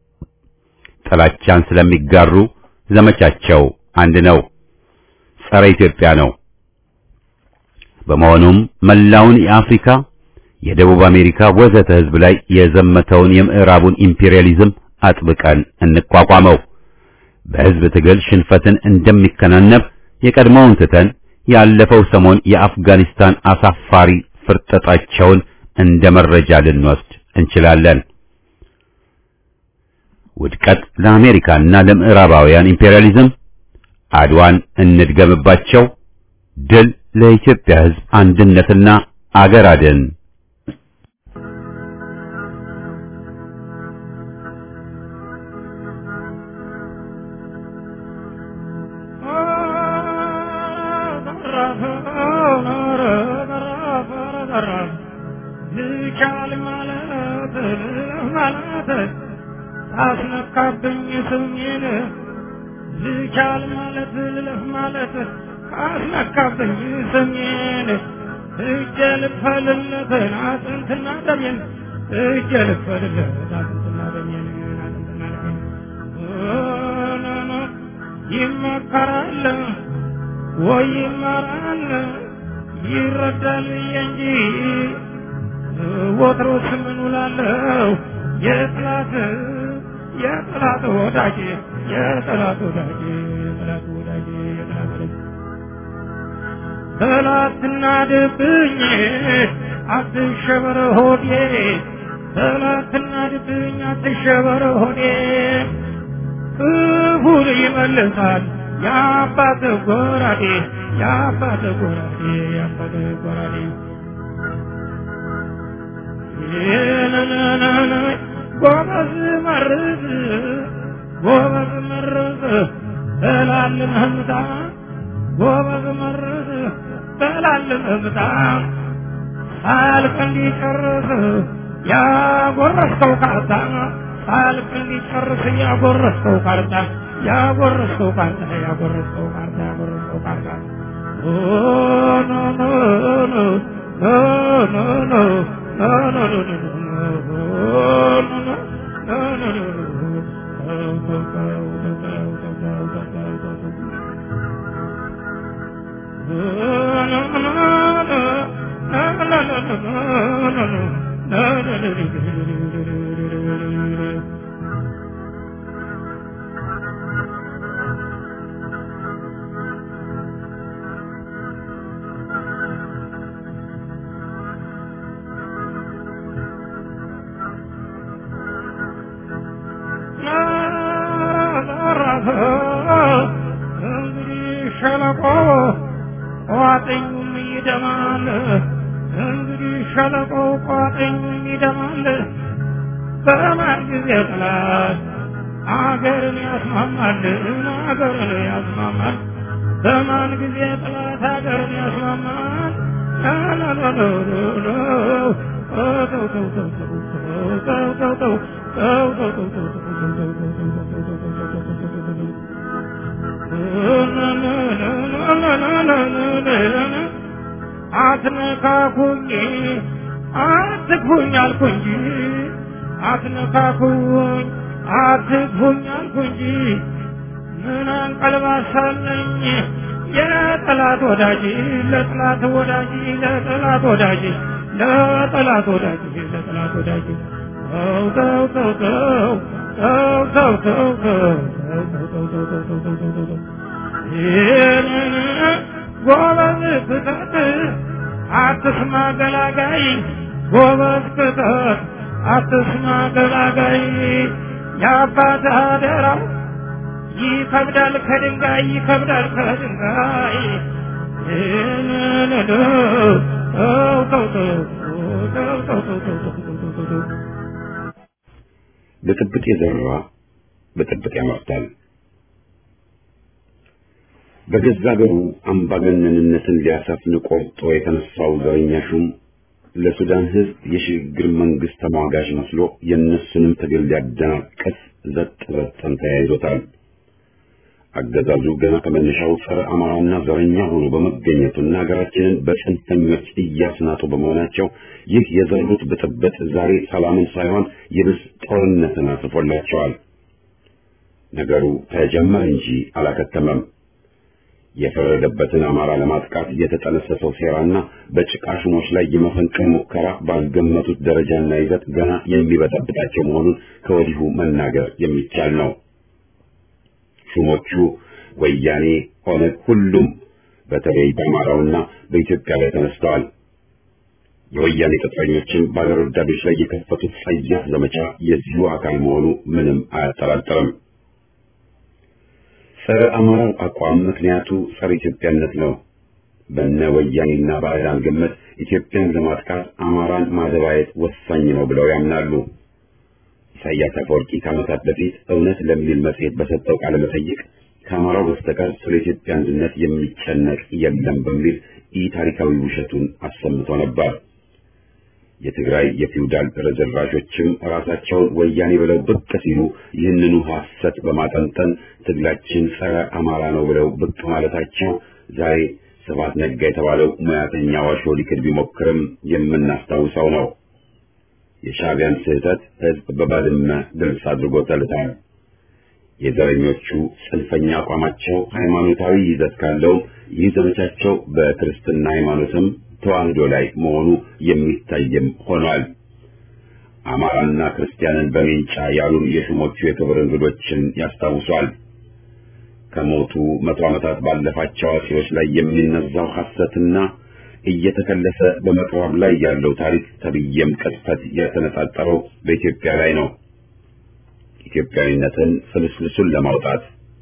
ጥላቻን ስለሚጋሩ ዘመቻቸው አንድ ነው፣ ጸረ ኢትዮጵያ ነው። በመሆኑም መላውን የአፍሪካ የደቡብ አሜሪካ ወዘተ ሕዝብ ላይ የዘመተውን የምዕራቡን ኢምፔሪያሊዝም አጥብቀን እንቋቋመው። በሕዝብ ትግል ሽንፈትን እንደሚከናነብ የቀድሞውን ትተን ያለፈው ሰሞን የአፍጋኒስታን አሳፋሪ ፍርጠጣቸውን እንደ መረጃ ልንወስድ እንችላለን። ውድቀት ለአሜሪካና ለምዕራባውያን ኢምፔሪያሊዝም፣ አድዋን እንድገምባቸው፣ ድል ለኢትዮጵያ ሕዝብ አንድነትና አገር አድን ልቻል ማለት ማለት አስነካብኝ ስሜን ልቻል ማለት ልለፍ ማለት አስነካብኝ ስሜን እጀ ልክፈልለትን አጥንትና ደሜን እጀ ልክፈልለት አጥንትና ደሜን አጥንትና ደሜን ይመከራል ወይ ይመራል ይረዳል እንጂ ወትሮስ ምን ውላለሁ የጥላት የጥላት ወዳጅ የጥላት ወዳጅ የጥላት ወዳጅ የጥላት ወዳጅ ጠላትና ድብኝ አትሸበር ሆዴ ጠላትና ድብኝ አትሸበር ሆዴ ክፉን ይመልሳል የአባት ጎራዴ የአባት ጎራዴ የአባት ጎራዴ ጎበዝ መርዝ ጎበዝ መርዝ በላልን ህምታ ጎበዝ መርዝ በላልን ህምታ ሳያልቅ እንዲጨርስ ያጎረስከው ካታ ሳልፍ እንዲጨርስ እያጎረስከው ካርታ ያጎረስከው ካርታ ያጎረስከው ካርታ ያጎረስከው ካርታ ኖ ኖ ኖ ኖ ኖ ኖ ኖ ኖ ኖ ኖ እንግዲህ ሸለቆ ቋጥኙም ይደማል። እንግዲህ ሸለቆ ቋጥኙም ይደማል። በማን ጊዜ ጥላት አገርን ያስማማል፣ አገርን ያስማማል። በማን ጊዜ ጥላት አገርን ያስማማል። አትነካኩኝ አትግፉኝ አልኩ እንጂ አትነካኩኝ አትግፉኝ አልኩ እንጂ ምን አንቀልባሳለኝ የጠላት ወዳጅ ለጠላት ወዳጅ ለጠላት ወዳጅ ለጠላት ወዳጅ ለጠላት ወዳጅ ተው ተው ተው ተው ተው ተው ተው ተው ይህንን ጎበዝ ክተት አትስማ ገላጋይ ጎበዝ ክተት አትስማ ገላጋይ የአባት አደራው ይከብዳል ከድንጋይ ይከብዳል ከድንጋይ ይህንን ተው ተው ተው ተው ተው ተው ተው ተው ተው ተው ብጥብጥ የዘራ ብጥብጥ ያመርታል። በገዛ ሀገሩ አምባገነንነትን ሊያሰፍን ቆርጦ የተነሳው ዘረኛ ሹም ለሱዳን ሕዝብ የሽግግር መንግስት ተሟጋጅ መስሎ የእነሱንም ትግል ሊያደናቅፍ ዘጥ ዘጠን ተያይዞታል። አገዛዙ ገና ከመነሻው ጸረ አማራና ዘረኛ ሆኖ በመገኘቱና ሀገራችንን በጽንፈኞች እያስናጡ በመሆናቸው ይህ የዘሩት ብጥብጥ ዛሬ ሰላምን ሳይሆን ይብስ ጦርነትን አስፎላቸዋል። ነገሩ ተጀመረ እንጂ አላከተመም። የፈረደበትን አማራ ለማጥቃት የተጠነሰሰው ሴራና በጭቃ ሹሞች ላይ የመፈንቅል ሙከራ ባልገመቱት ደረጃና ይዘት ገና የሚበጠብጣቸው መሆኑን ከወዲሁ መናገር የሚቻል ነው። ሹሞቹ ወያኔ፣ ኦነግ፣ ሁሉም በተለይ በአማራውና በኢትዮጵያ ላይ ተነስተዋል። የወያኔ ቅጥረኞችን በአገር ወዳዶች ላይ የከፈቱት ጸያፍ ዘመቻ የዚሁ አካል መሆኑ ምንም አያጠራጥርም። ጸረ አማራው አቋም ምክንያቱ ጸረ ኢትዮጵያነት ነው። በነ ወያኔና ባዕዳን ግምት ኢትዮጵያን ለማጥቃት አማራን ማደባየት ወሳኝ ነው ብለው ያምናሉ። ኢሳያስ አፈወርቂ ከዓመታት በፊት እውነት ለሚል መጽሔት በሰጠው ቃለ መጠይቅ ከአማራው በስተቀር ስለ ኢትዮጵያ አንድነት የሚጨነቅ የለም በሚል ኢ ታሪካዊ ውሸቱን አሰምቶ ነበር። የትግራይ የፊውዳል ርዝራዦችም ራሳቸውን ወያኔ ብለው ብቅ ሲሉ ይህንኑ ሐሰት በማጠንጠን ትግላችን ጸረ አማራ ነው ብለው ብቅ ማለታቸው ዛሬ ስብሐት ነጋ የተባለው ሙያተኛ ዋሾ ሊክድ ቢሞክርም የምናስታውሰው ነው። የሻዕቢያን ስህተት ሕዝብ በባድመ ግልጽ አድርጎ ተልቷል። የዘረኞቹ ጽንፈኛ አቋማቸው ሃይማኖታዊ ይዘት ካለው ይህ ዘመቻቸው በክርስትና ሃይማኖትም ተዋህዶ ላይ መሆኑ የሚታይም ሆኗል። አማራና ክርስቲያንን በሜንጫ ያሉን የሹሞቹ የክብር እንግዶችን ያስታውሷል። ከሞቱ መቶ ዓመታት ባለፋቸው አዋቂዎች ላይ የሚነዛው ሐሰትና እየተከለሰ በመቅረብ ላይ ያለው ታሪክ ተብዬም ቅጥፈት የተነጣጠረው በኢትዮጵያ ላይ ነው። ኢትዮጵያዊነትን ፍልስፍሱን ለማውጣት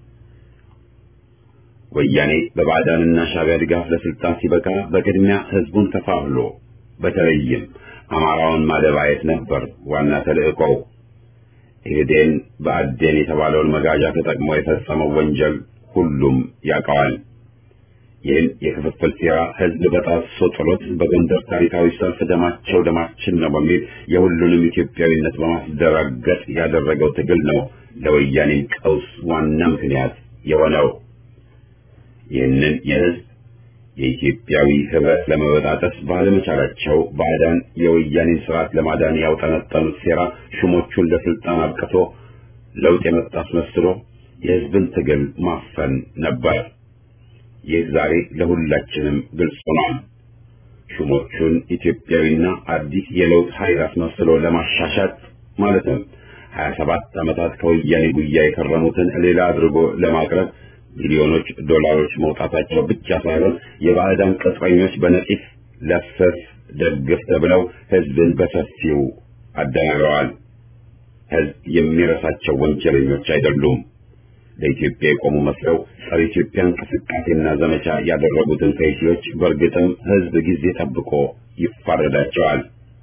ወያኔ በባዕዳንና ሻዕቢያ ድጋፍ ለስልጣን ሲበቃ በቅድሚያ ህዝቡን ከፋፍሎ በተለይም አማራውን ማደባየት ነበር ዋና ተልእኮው። ኢህዴን በአዴን የተባለውን መጋዣ ተጠቅሞ የፈጸመው ወንጀል ሁሉም ያውቀዋል። ይህን የክፍፍል ሴራ ህዝብ በጣሶ ጥሎት በጎንደር ታሪካዊ ሰልፍ ደማቸው ደማችን ነው በሚል የሁሉንም ኢትዮጵያዊነት በማስደራገጥ ያደረገው ትግል ነው ለወያኔም ቀውስ ዋና ምክንያት የሆነው። ይህንን የህዝብ የኢትዮጵያዊ ህብረት ለመበጣጠስ ባለመቻላቸው ባዕዳን የወያኔን ስርዓት ለማዳን ያውጠነጠኑት ሴራ ሹሞቹን ለስልጣን አብቅቶ ለውጥ የመጣ አስመስሎ የህዝብን ትግል ማፈን ነበር። ይህ ዛሬ ለሁላችንም ግልጽ ሆኗል። ሹሞቹን ኢትዮጵያዊና አዲስ የለውጥ ኃይል አስመስሎ ለማሻሻት ማለትም 27 ዓመታት ከወያኔ ጉያ የከረሙትን ሌላ አድርጎ ለማቅረብ ሚሊዮኖች ዶላሮች መውጣታቸው ብቻ ሳይሆን የባዕዳን ቅጥረኞች በነቂስ ለፍፍ ደግፍ ተብለው ህዝብን በሰፊው አደናግረዋል። ህዝብ የሚረሳቸው ወንጀለኞች አይደሉም። ለኢትዮጵያ የቆሙ መስለው ጸረ ኢትዮጵያ እንቅስቃሴና ዘመቻ ያደረጉትን ከይሲዎች በእርግጥም ህዝብ ጊዜ ጠብቆ ይፋረዳቸዋል።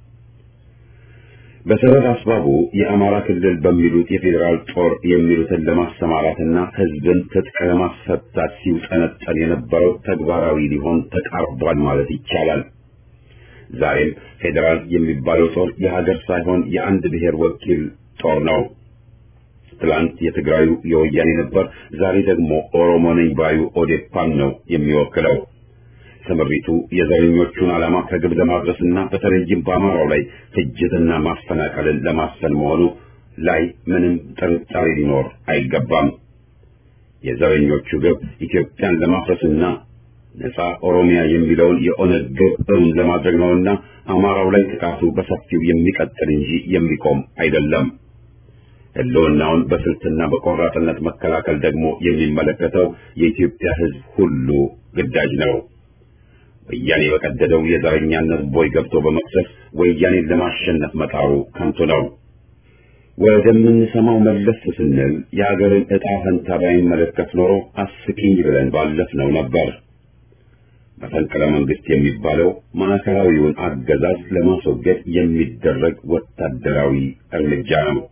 በሰበብ አስባቡ የአማራ ክልል በሚሉት የፌዴራል ጦር የሚሉትን ለማሰማራትና ህዝብን ትጥቅ ለማስፈታት ሲውጠነጠን የነበረው ተግባራዊ ሊሆን ተቃርቧል ማለት ይቻላል። ዛሬም ፌዴራል የሚባለው ጦር የሀገር ሳይሆን የአንድ ብሔር ወኪል ጦር ነው። ትላንት የትግራዩ የወያኔ ነበር፣ ዛሬ ደግሞ ኦሮሞ ነኝ ባዩ ኦዴፓን ነው የሚወክለው። ስምሪቱ የዘረኞቹን ዓላማ ከግብ ለማድረስና በተለይም በአማራው ላይ ፍጅትና ማፈናቀልን ለማስፈን መሆኑ ላይ ምንም ጥርጣሬ ሊኖር አይገባም። የዘረኞቹ ግብ ኢትዮጵያን ለማፍረስና ነፃ ኦሮሚያ የሚለውን የኦነግ ግብ እውን ለማድረግ ነውና አማራው ላይ ጥቃቱ በሰፊው የሚቀጥል እንጂ የሚቆም አይደለም። ህልውናውን በስልትና በቆራጥነት መከላከል ደግሞ የሚመለከተው የኢትዮጵያ ሕዝብ ሁሉ ግዳጅ ነው። ወያኔ በቀደደው የዘረኛነት ቦይ ገብቶ በመቅሰፍ ወያኔን ለማሸነፍ መጣሩ ከንቱ ነው። ወደምንሰማው መለስ ስንል የሀገርን ዕጣ ፈንታ ባይመለከት ኖሮ አስቂኝ ብለን ባለፍነው ነበር። መፈንቅለ መንግስት የሚባለው ማዕከላዊውን አገዛዝ ለማስወገድ የሚደረግ ወታደራዊ እርምጃ ነው።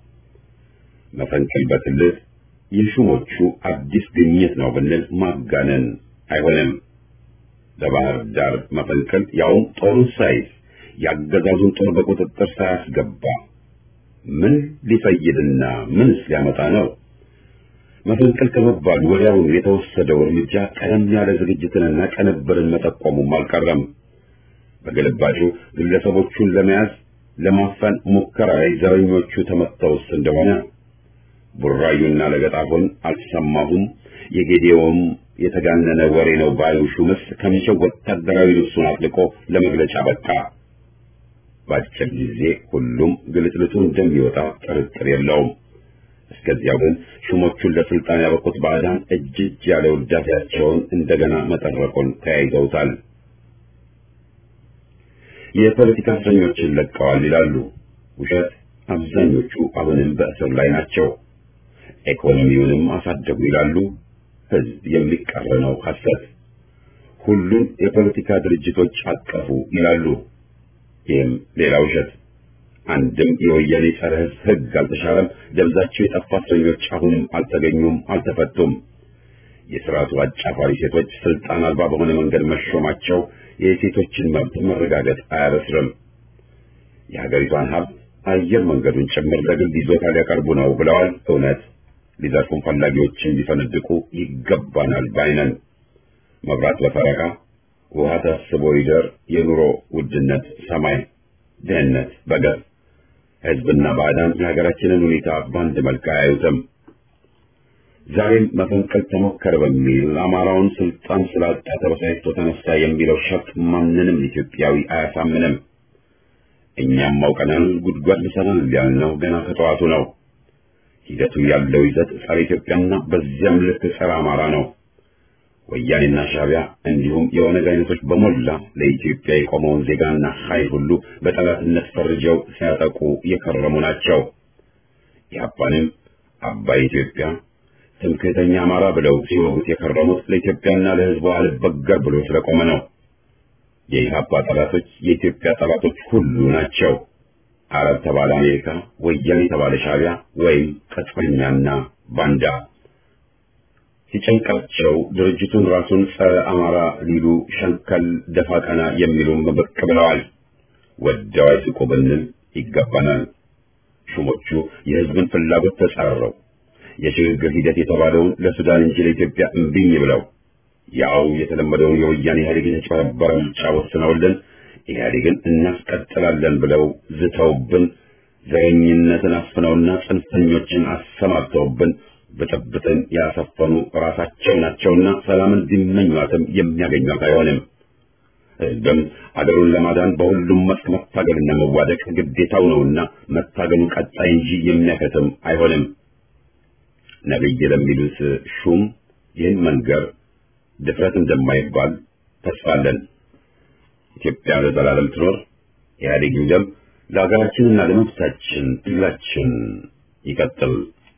መፈንቅል በክልል የሹሞቹ አዲስ ግኝት ነው ብንል ማጋነን አይሆንም። ለባህር ዳር መፈንቅል ያውም ጦሩን ሳይዝ ያገዛዙን ጦር በቁጥጥር ሳያስገባ ምን ሊፈይድና ምንስ ሊያመጣ ነው? መፈንቅል ከመባሉ ወዲያውኑ የተወሰደው እርምጃ ቀደም ያለ ዝግጅትንና ቀንብርን መጠቆሙም አልቀረም። በግልባጩ ግለሰቦቹን ለመያዝ ለማፈን ሙከራ ላይ ዘረኞቹ ተመተውስ እንደሆነ ቡራዩና ለገጣፎን አልሰማሁም የጌዴዎም የተጋነነ ወሬ ነው ባዩ ሹምስ ከሚሸው ወታደራዊ ልብሱን አጥልቆ ለመግለጫ በቃ። በአጭር ጊዜ ሁሉም ግልጥልጡ እንደሚወጣ ጥርጥር የለውም። እስከዚያው ግን ሹሞቹን ለስልጣን ያበቁት ባዕዳን እጅ እጅ ያለ ውዳሴያቸውን እንደገና መጠረቁን ተያይዘውታል። የፖለቲካ እስረኞችን ለቀዋል ይላሉ። ውሸት። አብዛኞቹ አሁንም በእስር ላይ ናቸው። ኢኮኖሚውንም አሳደጉ ይላሉ። ህዝብ የሚቃረነው ሐሰት። ሁሉም የፖለቲካ ድርጅቶች አቀፉ ይላሉ። ይህም ሌላ ውሸት። አንድም የወያኔ ጸረ ህዝብ ህግ አልተሻረም። ደብዛቸው የጠፋ እስረኞች አሁንም አልተገኙም፣ አልተፈቱም። የስርዓቱ አጫፋሪ ሴቶች ስልጣን አልባ በሆነ መንገድ መሾማቸው የሴቶችን መብት መረጋገጥ አያበስርም። የሀገሪቷን ሀብት አየር መንገዱን ጭምር ለግል ይዞታ ሊያቀርቡ ነው ብለዋል። እውነት ሊዘርፉን ፈላጊዎችን ሊፈነድቁ ይገባናል ባይነን። መብራት በፈረቃ ውሃ ታስቦ ይደር፣ የኑሮ ውድነት ሰማይ፣ ድህነት በገፍ ህዝብና ባዕዳን የሀገራችንን ሁኔታ በአንድ መልክ አያዩትም። ዛሬም መፈንቅል ተሞከረ በሚል አማራውን ስልጣን ስላጣ ተበሳጭቶ ተነሳ የሚለው ሸፍጥ ማንንም ኢትዮጵያዊ አያሳምንም። እኛም አውቀናል፣ ጉድጓድ ልሰናል ያልነው ገና ከጠዋቱ ነው። ሂደቱ ያለው ይዘት ጸረ ኢትዮጵያና በዚያም ልክ ጸረ አማራ ነው። ወያኔና ሻዕቢያ እንዲሁም የኦነግ አይነቶች በሞላ ለኢትዮጵያ የቆመውን ዜጋና ኃይል ሁሉ በጠላትነት ፈርጀው ሲያጠቁ የከረሙ ናቸው። ኢህአፓንም አባይ ኢትዮጵያ ትምክህተኛ አማራ ብለው ሲወጉት የከረሙት ለኢትዮጵያና ለሕዝቧ አልበገር ብሎ ስለቆመ ነው። የኢህአፓ ጠላቶች የኢትዮጵያ ጠላቶች ሁሉ ናቸው። አረብ ተባለ አሜሪካ፣ ወያኔ ተባለ ሻዕቢያ ወይም ቅጥፈኛና ባንዳ። ሲጨንቃቸው ድርጅቱን ራሱን ጸረ አማራ ሊሉ ሸንከል ደፋ ቀና የሚሉም ብቅ ብለዋል። ወደው አይስቁ ብንል ይገባናል። ሹሞቹ የህዝብን ፍላጎት ተጻረው የሽግግር ሂደት የተባለውን ለሱዳን እንጂ ለኢትዮጵያ እምቢኝ ብለው ያው የተለመደውን የወያኔ ኢህአዴግን የተጨበረበረ ምርጫ ወስነውልን ኢህአዴግን እናስቀጥላለን ብለው ዝተውብን ዘረኝነትን አስፍነውና ጽንፈኞችን አሰማርተውብን ብጥብጥን ያሰፈኑ ራሳቸው ናቸውና ሰላምን ቢመኟትም የሚያገኟት አይሆንም። ህዝብም አገሩን ለማዳን በሁሉም መስክ መታገልና መዋደቅ ግዴታው ነውና መታገሉ ቀጣይ እንጂ የሚያከትም አይሆንም። ነብይ ለሚሉት ሹም ይህን መንገር ድፍረት እንደማይባል ተስፋለን። ኢትዮጵያ ለዘላለም ትኖር። ኢህአዴግ ይውደም። ለሀገራችንና ለመብታችን ትግላችን ይቀጥል።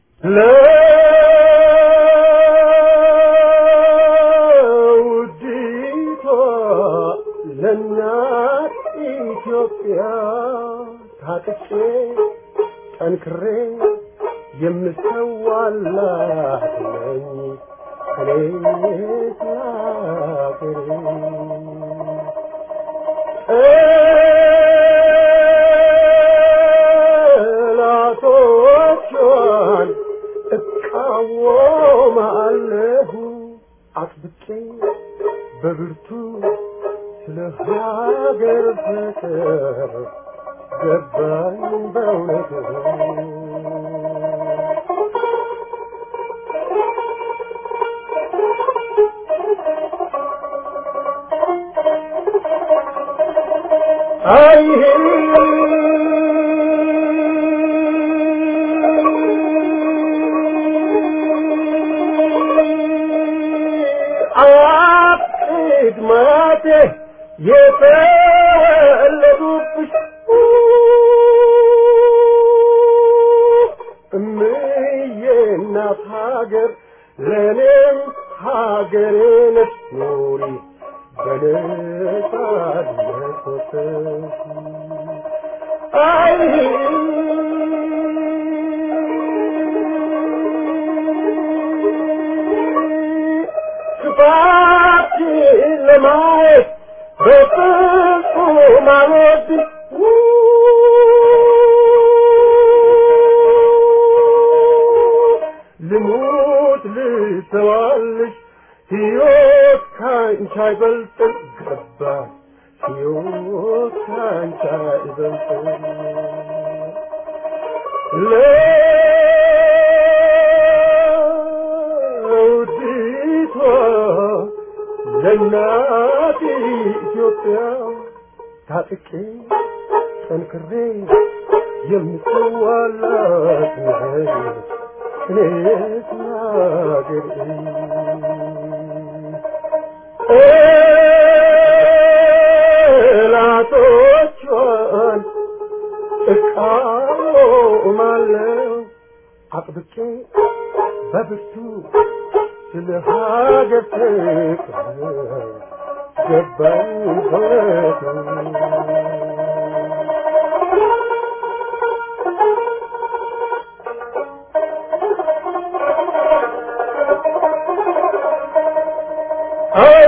ለውዲቷ ለእናት ኢትዮጵያ ታጥቄ ጠንክሬ የምሰዋላት ነኝ እኔ ስላገሬ ጠላቶቿን እቃወማለሁ አጥብቄ በብርቱ ስለ ሀገር ፍቅር ገባኝ በእውነቱ አይ አያቅድ ማቴ የተወለዱብሽ እምዬ እናት ሀገር ለእኔም ሀገሬ ነች ኑሪ በነጻነት ወጥተሽ አይ ክፋትሽን ለማየት በፍጹም አልወድም ልሙት ልተዋልሽ ሕይወት ካንቺ አይበልጥም ገባኝ ሕይወት ካንቺ አይበልጥም ለውዲቷ ለእናት ኢትዮጵያ ታጥቄ ጠንክሬ የምትዋላት ነኝ እኔስ ናገሬ ጠላቶቿን እቃወማለሁ አጥብቄ በብርቱ ስለ ሀገር ፍቅር ገባኝ በእውነቱ አይ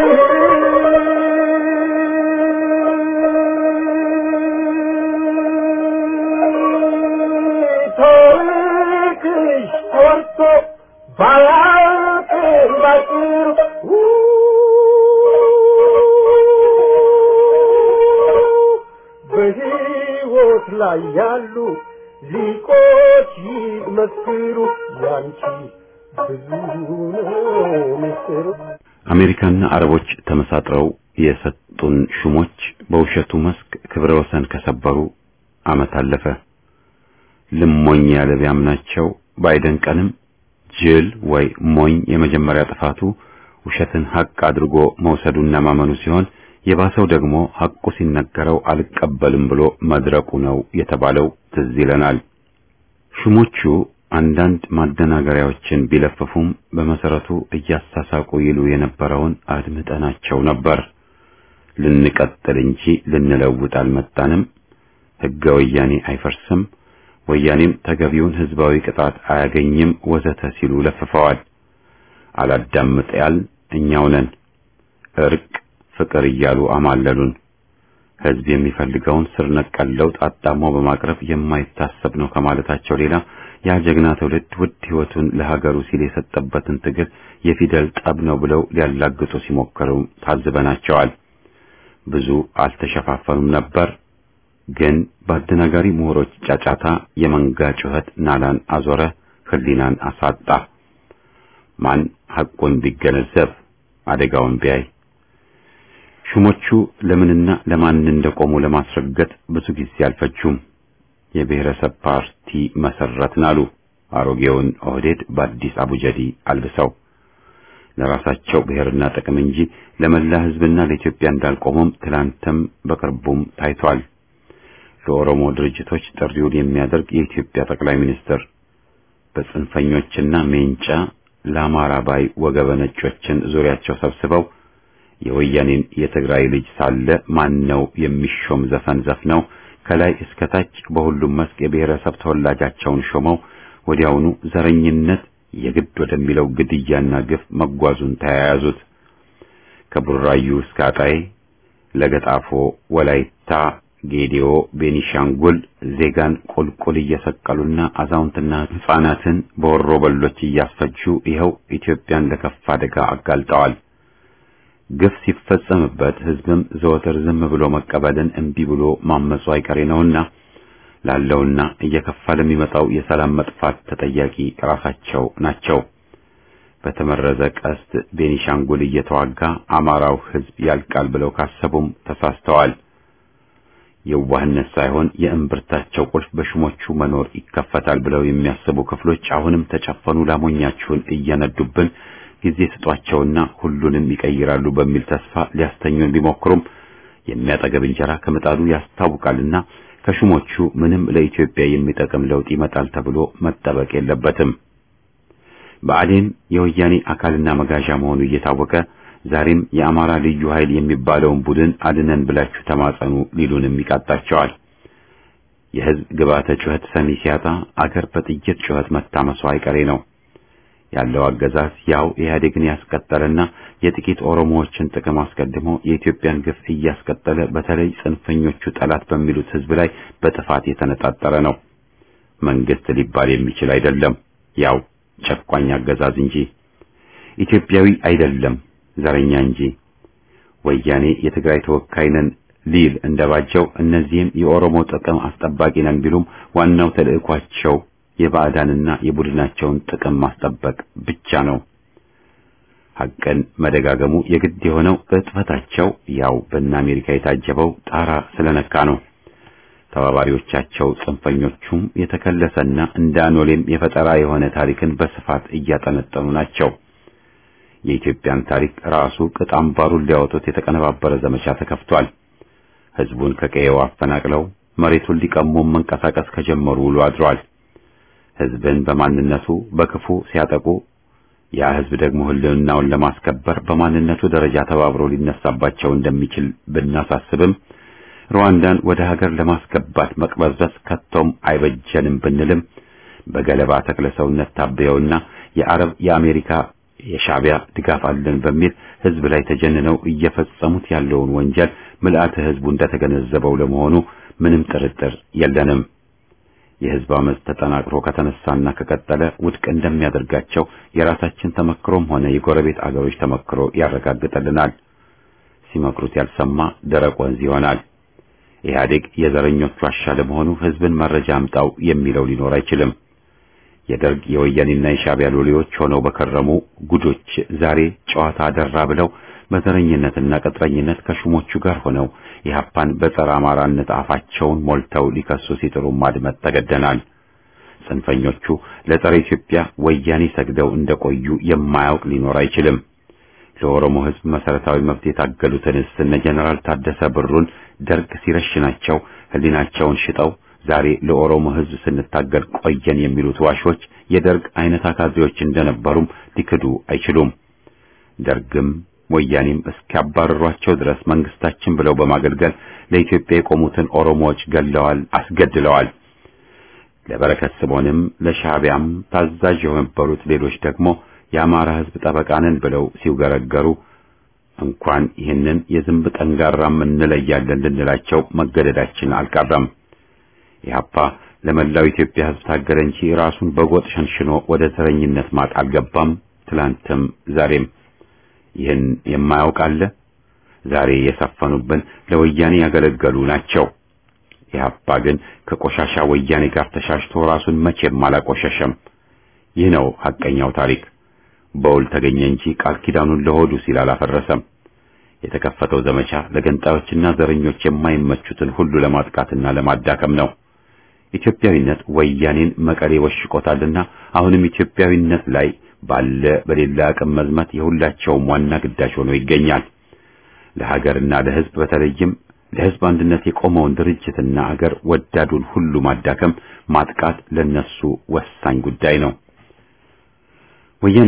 ታሪክሽ ተወርቶ ባያልቅም ባጭሩ በሕይወት ላይ ያሉ ሊቆች ይመስክሩ ያንቺ ብዙ ነው ምስጢሩ አሜሪካና አረቦች ተመሳጥረው የሰጡን ሹሞች በውሸቱ መስክ ክብረ ወሰን ከሰበሩ ዓመት አለፈ። ልሞኝ ያለ ቢያምናቸው ባይደንቀንም ጅል ወይ ሞኝ የመጀመሪያ ጥፋቱ ውሸትን ሐቅ አድርጎ መውሰዱና ማመኑ ሲሆን የባሰው ደግሞ ሐቁ ሲነገረው አልቀበልም ብሎ መድረቁ ነው የተባለው ትዝ ይለናል። ሹሞቹ አንዳንድ ማደናገሪያዎችን ቢለፍፉም በመሰረቱ እያሳሳቁ ይሉ የነበረውን አድምጠናቸው ነበር። ልንቀጥል እንጂ ልንለውጥ አልመጣንም፣ ሕገ ወያኔ አይፈርስም፣ ወያኔም ተገቢውን ሕዝባዊ ቅጣት አያገኝም ወዘተ ሲሉ ለፍፈዋል። አላዳምጥ ያል እኛው ነን። እርቅ ፍቅር እያሉ አማለሉን። ህዝብ የሚፈልገውን ስር ነቀል ለውጥ አጣሞ በማቅረብ የማይታሰብ ነው ከማለታቸው ሌላ ያ ጀግና ትውልድ ውድ ህይወቱን ለሀገሩ ሲል የሰጠበትን ትግል የፊደል ጠብ ነው ብለው ሊያላግጡ ሲሞክሩ ታዝበናቸዋል። ብዙ አልተሸፋፈኑም ነበር። ግን በአደናጋሪ ምሁሮች ጫጫታ የመንጋ ጩኸት ናላን አዞረ፣ ህሊናን አሳጣ። ማን ሐቁን ቢገነዘብ አደጋውን ቢያይ ሹሞቹ ለምንና ለማን እንደቆሙ ለማስረገጥ ብዙ ጊዜ አልፈጁም። የብሔረሰብ ፓርቲ መሰረትን አሉ። አሮጌውን ኦህዴድ በአዲስ አቡጀዲ አልብሰው ለራሳቸው ብሔርና ጥቅም እንጂ ለመላ ህዝብና ለኢትዮጵያ እንዳልቆሙም ትላንትም በቅርቡም ታይቷል። ለኦሮሞ ድርጅቶች ጥሪውን የሚያደርግ የኢትዮጵያ ጠቅላይ ሚኒስትር በጽንፈኞችና ሜንጫ ለአማራ ባይ ወገበ ነጮችን ዙሪያቸው ሰብስበው የወያኔን የትግራይ ልጅ ሳለ ማን ነው የሚሾም ዘፈን ዘፍነው ከላይ እስከ ታች በሁሉም መስክ የብሔረሰብ ተወላጃቸውን ሾመው ወዲያውኑ ዘረኝነት የግድ ወደሚለው ግድያና ግፍ መጓዙን ተያያዙት። ከቡራዩ እስከ አጣዬ፣ ለገጣፎ፣ ወላይታ፣ ጌዲዮ፣ ቤኒሻንጉል ዜጋን ቁልቁል እየሰቀሉና አዛውንትና ሕፃናትን በወሮ በሎች እያስፈጁ ይኸው ኢትዮጵያን ለከፋ አደጋ አጋልጠዋል። ግፍ ሲፈጸምበት ህዝብም ዘወትር ዝም ብሎ መቀበልን እምቢ ብሎ ማመፁ አይቀሬ ነውና ላለውና እየከፋ ለሚመጣው የሰላም መጥፋት ተጠያቂ ራሳቸው ናቸው። በተመረዘ ቀስት ቤኒሻንጉል እየተዋጋ አማራው ህዝብ ያልቃል ብለው ካሰቡም ተሳስተዋል። የዋህነት ሳይሆን የእምብርታቸው ቁልፍ በሹሞቹ መኖር ይከፈታል ብለው የሚያስቡ ክፍሎች አሁንም ተጨፈኑ ላሞኛችሁን እየነዱብን ጊዜ ስጧቸውና ሁሉንም ይቀይራሉ በሚል ተስፋ ሊያስተኙን ቢሞክሩም የሚያጠገብ እንጀራ ከምጣዱ ያስታውቃልና ከሹሞቹ ምንም ለኢትዮጵያ የሚጠቅም ለውጥ ይመጣል ተብሎ መጠበቅ የለበትም። ብአዴን የወያኔ አካልና መጋዣ መሆኑ እየታወቀ ዛሬም የአማራ ልዩ ኃይል የሚባለውን ቡድን አድነን ብላችሁ ተማጸኑ ሊሉንም ይቃጣቸዋል። የህዝብ ግባተ ጩኸት ሰሚ ሲያጣ አገር በጥይት ጩኸት መታመሷ አይቀሬ ነው። ያለው አገዛዝ ያው ኢህአዴግን ያስቀጠለና የጥቂት ኦሮሞዎችን ጥቅም አስቀድሞ የኢትዮጵያን ግፍ እያስቀጠለ በተለይ ጽንፈኞቹ ጠላት በሚሉት ህዝብ ላይ በጥፋት የተነጣጠረ ነው። መንግስት ሊባል የሚችል አይደለም፣ ያው ጨቋኝ አገዛዝ እንጂ ኢትዮጵያዊ አይደለም፣ ዘረኛ እንጂ። ወያኔ የትግራይ ተወካይ ነን ሊል እንደባጀው እነዚህም የኦሮሞ ጥቅም አስጠባቂ ነን ቢሉም ዋናው ተልዕኳቸው የባዕዳንና የቡድናቸውን ጥቅም ማስጠበቅ ብቻ ነው። ሐቅን መደጋገሙ የግድ የሆነው እጥፈታቸው ያው በእነ አሜሪካ የታጀበው ጣራ ስለነካ ነው። ተባባሪዎቻቸው ጽንፈኞቹም የተከለሰና እንደ አኖሌም የፈጠራ የሆነ ታሪክን በስፋት እያጠነጠኑ ናቸው። የኢትዮጵያን ታሪክ ራሱ ቅጥ አምባሩን ሊያወጡት የተቀነባበረ ዘመቻ ተከፍቷል። ህዝቡን ከቀየው አፈናቅለው መሬቱን ሊቀሙ መንቀሳቀስ ከጀመሩ ውሎ አድሯል። ህዝብን በማንነቱ በክፉ ሲያጠቁ ያ ህዝብ ደግሞ ህልውናውን ለማስከበር በማንነቱ ደረጃ ተባብሮ ሊነሳባቸው እንደሚችል ብናሳስብም ሩዋንዳን ወደ ሀገር ለማስገባት መቅበዝበዝ ከቶም አይበጀንም ብንልም በገለባ ተክለ ሰውነት ታበየውና የአረብ የአሜሪካ የሻዕቢያ ድጋፍ አለን በሚል ህዝብ ላይ ተጀንነው እየፈጸሙት ያለውን ወንጀል ምልአተ ህዝቡ እንደተገነዘበው ለመሆኑ ምንም ጥርጥር የለንም። የህዝብ አመፅ ተጠናክሮ ከተነሳና ከቀጠለ ውድቅ እንደሚያደርጋቸው የራሳችን ተመክሮም ሆነ የጎረቤት አገሮች ተመክሮ ያረጋግጥልናል። ሲመክሩት ያልሰማ ደረቅ ወንዝ ይሆናል። ኢህአዴግ የዘረኞቹ ዋሻ ለመሆኑ ህዝብን መረጃ አምጣው የሚለው ሊኖር አይችልም። የደርግ የወያኔና የሻዕቢያ ሎሌዎች ሆነው በከረሙ ጉዶች ዛሬ ጨዋታ አደራ ብለው በዘረኝነትና ቅጥረኝነት ከሹሞቹ ጋር ሆነው ኢህአፓን በጸረ አማራነት አፋቸውን ሞልተው ሊከሱ ሲጥሩ ማድመጥ ተገደናል። ጽንፈኞቹ ለጸረ ኢትዮጵያ ወያኔ ሰግደው እንደቆዩ የማያውቅ ሊኖር አይችልም። ለኦሮሞ ህዝብ መሰረታዊ መብት የታገሉትንስ እነ ጀነራል ታደሰ ብሩን ደርግ ሲረሽናቸው ህሊናቸውን ሽጠው ዛሬ ለኦሮሞ ህዝብ ስንታገል ቆየን የሚሉት ዋሾች የደርግ አይነት አካዜዎች እንደነበሩም ሊክዱ አይችሉም። ደርግም ወያኔም እስኪያባረሯቸው ድረስ መንግስታችን ብለው በማገልገል ለኢትዮጵያ የቆሙትን ኦሮሞዎች ገለዋል፣ አስገድለዋል። ለበረከት ስምዖንም ለሻዕቢያም ታዛዥ የነበሩት ሌሎች ደግሞ የአማራ ሕዝብ ጠበቃ ነን ብለው ሲውገረገሩ እንኳን ይህንን የዝንብ ጠንጋራም እንለያለን ልንላቸው መገደዳችን አልቀረም። ኢህአፓ ለመላው ኢትዮጵያ ሕዝብ ታገለ እንጂ ራሱን በጎጥ ሸንሽኖ ወደ ዘረኝነት ማጥ አልገባም። ትላንትም ዛሬም ይህን የማያውቅ አለ? ዛሬ የሰፈኑብን ለወያኔ ያገለገሉ ናቸው። ኢህአፓ ግን ከቆሻሻ ወያኔ ጋር ተሻሽቶ ራሱን መቼም አላቆሸሸም። ይህ ነው ሐቀኛው ታሪክ። በውል ተገኘ እንጂ ቃል ኪዳኑን ለሆዱ ሲል አላፈረሰም። የተከፈተው ዘመቻ ለገንጣዮችና ዘረኞች የማይመቹትን ሁሉ ለማጥቃትና ለማዳከም ነው። ኢትዮጵያዊነት ወያኔን መቀሌ ወሽቆታልና አሁንም ኢትዮጵያዊነት ላይ ባለ በሌላ አቅም መዝመት የሁላቸውም ዋና ግዳጅ ሆኖ ይገኛል። ለሀገርና ለሕዝብ በተለይም ለሕዝብ አንድነት የቆመውን ድርጅትና አገር ወዳዱን ሁሉ ማዳከም፣ ማጥቃት ለነሱ ወሳኝ ጉዳይ ነው። ወያኔ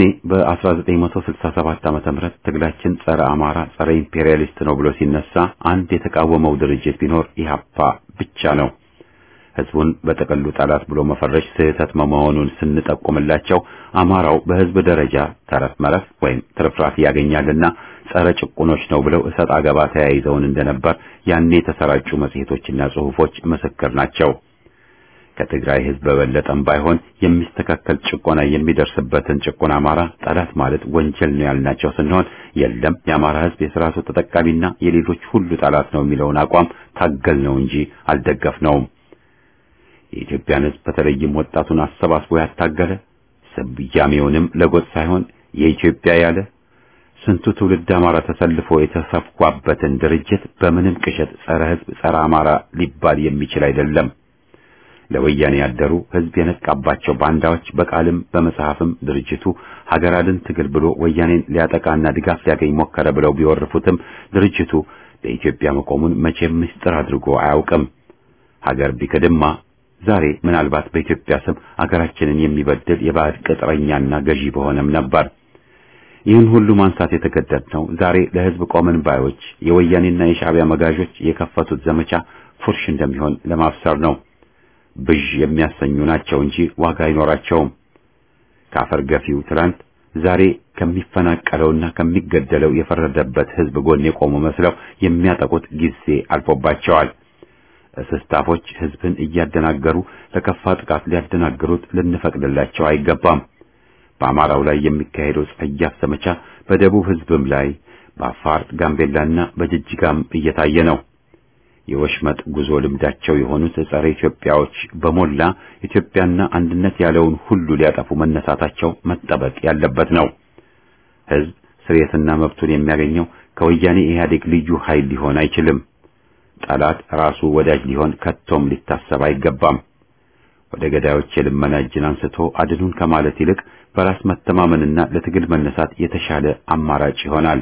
በ1967 ዓመተ ምህረት ትግላችን ጸረ አማራ፣ ጸረ ኢምፔሪያሊስት ነው ብሎ ሲነሳ አንድ የተቃወመው ድርጅት ቢኖር ኢህአፓ ብቻ ነው። ህዝቡን በጥቅሉ ጠላት ብሎ መፈረጅ ስህተት መሆኑን ስንጠቁምላቸው አማራው በህዝብ ደረጃ ተረፍ መረፍ ወይም ትርፍራፊ ያገኛልና ጸረ ጭቁኖች ነው ብለው እሰጥ አገባ ተያይዘውን እንደነበር ያኔ የተሰራጩ መጽሔቶችና ጽሑፎች ምስክር ናቸው። ከትግራይ ህዝብ በበለጠም ባይሆን የሚስተካከል ጭቆና የሚደርስበትን ጭቁን አማራ ጠላት ማለት ወንጀል ነው ያልናቸው ስንሆን የለም የአማራ ህዝብ የስርዓቱ ተጠቃሚና የሌሎች ሁሉ ጠላት ነው የሚለውን አቋም ታገል ነው እንጂ አልደገፍነውም። የኢትዮጵያን ህዝብ በተለይም ወጣቱን አሰባስቦ ያታገለ ስያሜውንም ለጎጥ ሳይሆን የኢትዮጵያ ያለ ስንቱ ትውልድ አማራ ተሰልፎ የተሰፋበትን ድርጅት በምንም ቅሸት ጸረ ህዝብ ጸረ አማራ ሊባል የሚችል አይደለም። ለወያኔ ያደሩ ህዝብ የነቃባቸው ባንዳዎች በቃልም በመጽሐፍም ድርጅቱ ሀገር አድን ትግል ብሎ ወያኔን ሊያጠቃና ድጋፍ ሊያገኝ ሞከረ ብለው ቢወርፉትም ድርጅቱ ለኢትዮጵያ መቆሙን መቼም ምስጢር አድርጎ አያውቅም። ሀገር ቢክድማ ዛሬ ምናልባት በኢትዮጵያ ስም አገራችንን የሚበድል የባዕድ ቅጥረኛና ገዢ በሆነም ነበር። ይህን ሁሉ ማንሳት የተገደድነው ዛሬ ለህዝብ ቆመን ባዮች የወያኔና የሻዕቢያ መጋዦች የከፈቱት ዘመቻ ፉርሽ እንደሚሆን ለማብሰር ነው። ብዥ የሚያሰኙ ናቸው እንጂ ዋጋ አይኖራቸውም። ከአፈር ገፊው ትላንት ዛሬ ከሚፈናቀለውና ከሚገደለው የፈረደበት ህዝብ ጎን የቆሙ መስለው የሚያጠቁት ጊዜ አልፎባቸዋል። እስስታፎች ህዝብን እያደናገሩ ለከፋ ጥቃት ሊያደናግሩት ልንፈቅድላቸው አይገባም። በአማራው ላይ የሚካሄደው ጸያፍ ዘመቻ በደቡብ ህዝብም ላይ በአፋር ጋምቤላና በጅጅጋም እየታየ ነው። የወሽመጥ ጉዞ ልምዳቸው የሆኑት ጸረ ኢትዮጵያዎች በሞላ ኢትዮጵያና አንድነት ያለውን ሁሉ ሊያጠፉ መነሳታቸው መጠበቅ ያለበት ነው። ህዝብ ስርየትና መብቱን የሚያገኘው ከወያኔ ኢህአዴግ ልዩ ኃይል ሊሆን አይችልም። ጠላት ራሱ ወዳጅ ሊሆን ከቶም ሊታሰብ አይገባም። ወደ ገዳዮች የልመና እጅን አንስቶ አድኑን ከማለት ይልቅ በራስ መተማመንና ለትግል መነሳት የተሻለ አማራጭ ይሆናል።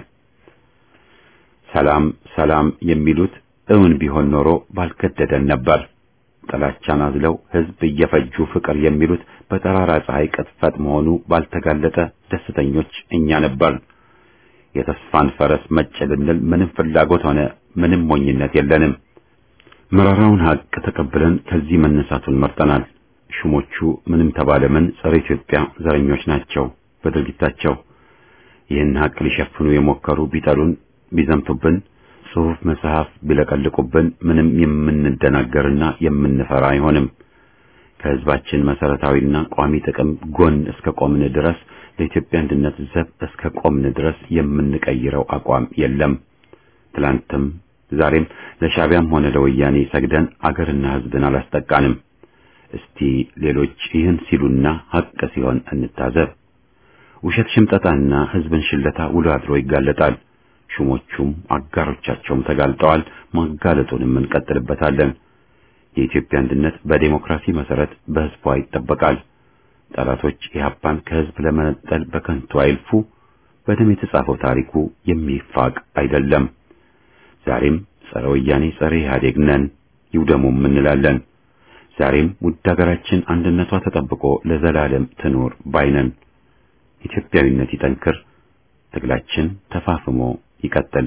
ሰላም ሰላም የሚሉት እውን ቢሆን ኖሮ ባልከደደን ነበር። ጥላቻን አዝለው ህዝብ እየፈጁ ፍቅር የሚሉት በጠራራ ፀሐይ ቅጥፈት መሆኑ ባልተጋለጠ ደስተኞች እኛ ነበር። የተስፋን ፈረስ መጭ ልንል ምንም ፍላጎት ሆነ ምንም ሞኝነት የለንም። መራራውን ሀቅ ተቀብለን ከዚህ መነሳቱን መርጠናል። ሹሞቹ ምንም ተባለ ምን ጸረ ኢትዮጵያ ዘረኞች ናቸው በድርጊታቸው። ይህን ሀቅ ሊሸፍኑ የሞከሩ ቢጠሉን፣ ቢዘምቱብን፣ ጽሑፍ መጽሐፍ ቢለቀልቁብን ምንም የምንደናገርና የምንፈራ አይሆንም። ከህዝባችን መሰረታዊና ቋሚ ጥቅም ጎን እስከ ቆምን ድረስ ለኢትዮጵያ አንድነት ዘብ እስከ ቆምን ድረስ የምንቀይረው አቋም የለም። ትላንትም ዛሬም ለሻዕቢያም ሆነ ለወያኔ ሰግደን አገርና ህዝብን አላስጠቃንም። እስቲ ሌሎች ይህን ሲሉና ሀቅ ሲሆን እንታዘብ። ውሸት ሽምጠታና ህዝብን ሽለታ ውሎ አድሮ ይጋለጣል። ሹሞቹም አጋሮቻቸውም ተጋልጠዋል። ማጋለጡንም እንቀጥልበታለን። የኢትዮጵያ አንድነት በዴሞክራሲ መሰረት በህዝቧ ይጠበቃል። ጠላቶች ኢህአፓን ከህዝብ ለመነጠል በከንቱ አይልፉ። በደም የተጻፈው ታሪኩ የሚፋቅ አይደለም። ዛሬም ጸረ ወያኔ ጸረ ኢህአዴግ ነን፣ ይውደሙም እንላለን። ዛሬም ውድ ሀገራችን አንድነቷ ተጠብቆ ለዘላለም ትኖር ባይነን። ኢትዮጵያዊነት ይጠንክር፣ ትግላችን ተፋፍሞ ይቀጥል።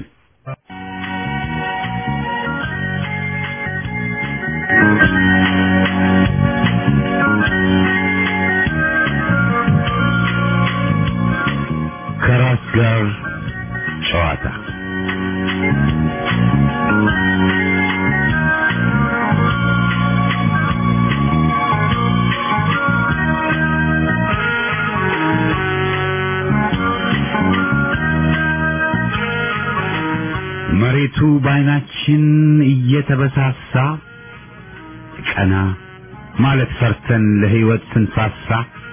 ከነፋስ ጋር ጨዋታ መሬቱ በዓይናችን እየተበሳሳ ቀና ማለት ፈርተን ለሕይወት ስንሳሳ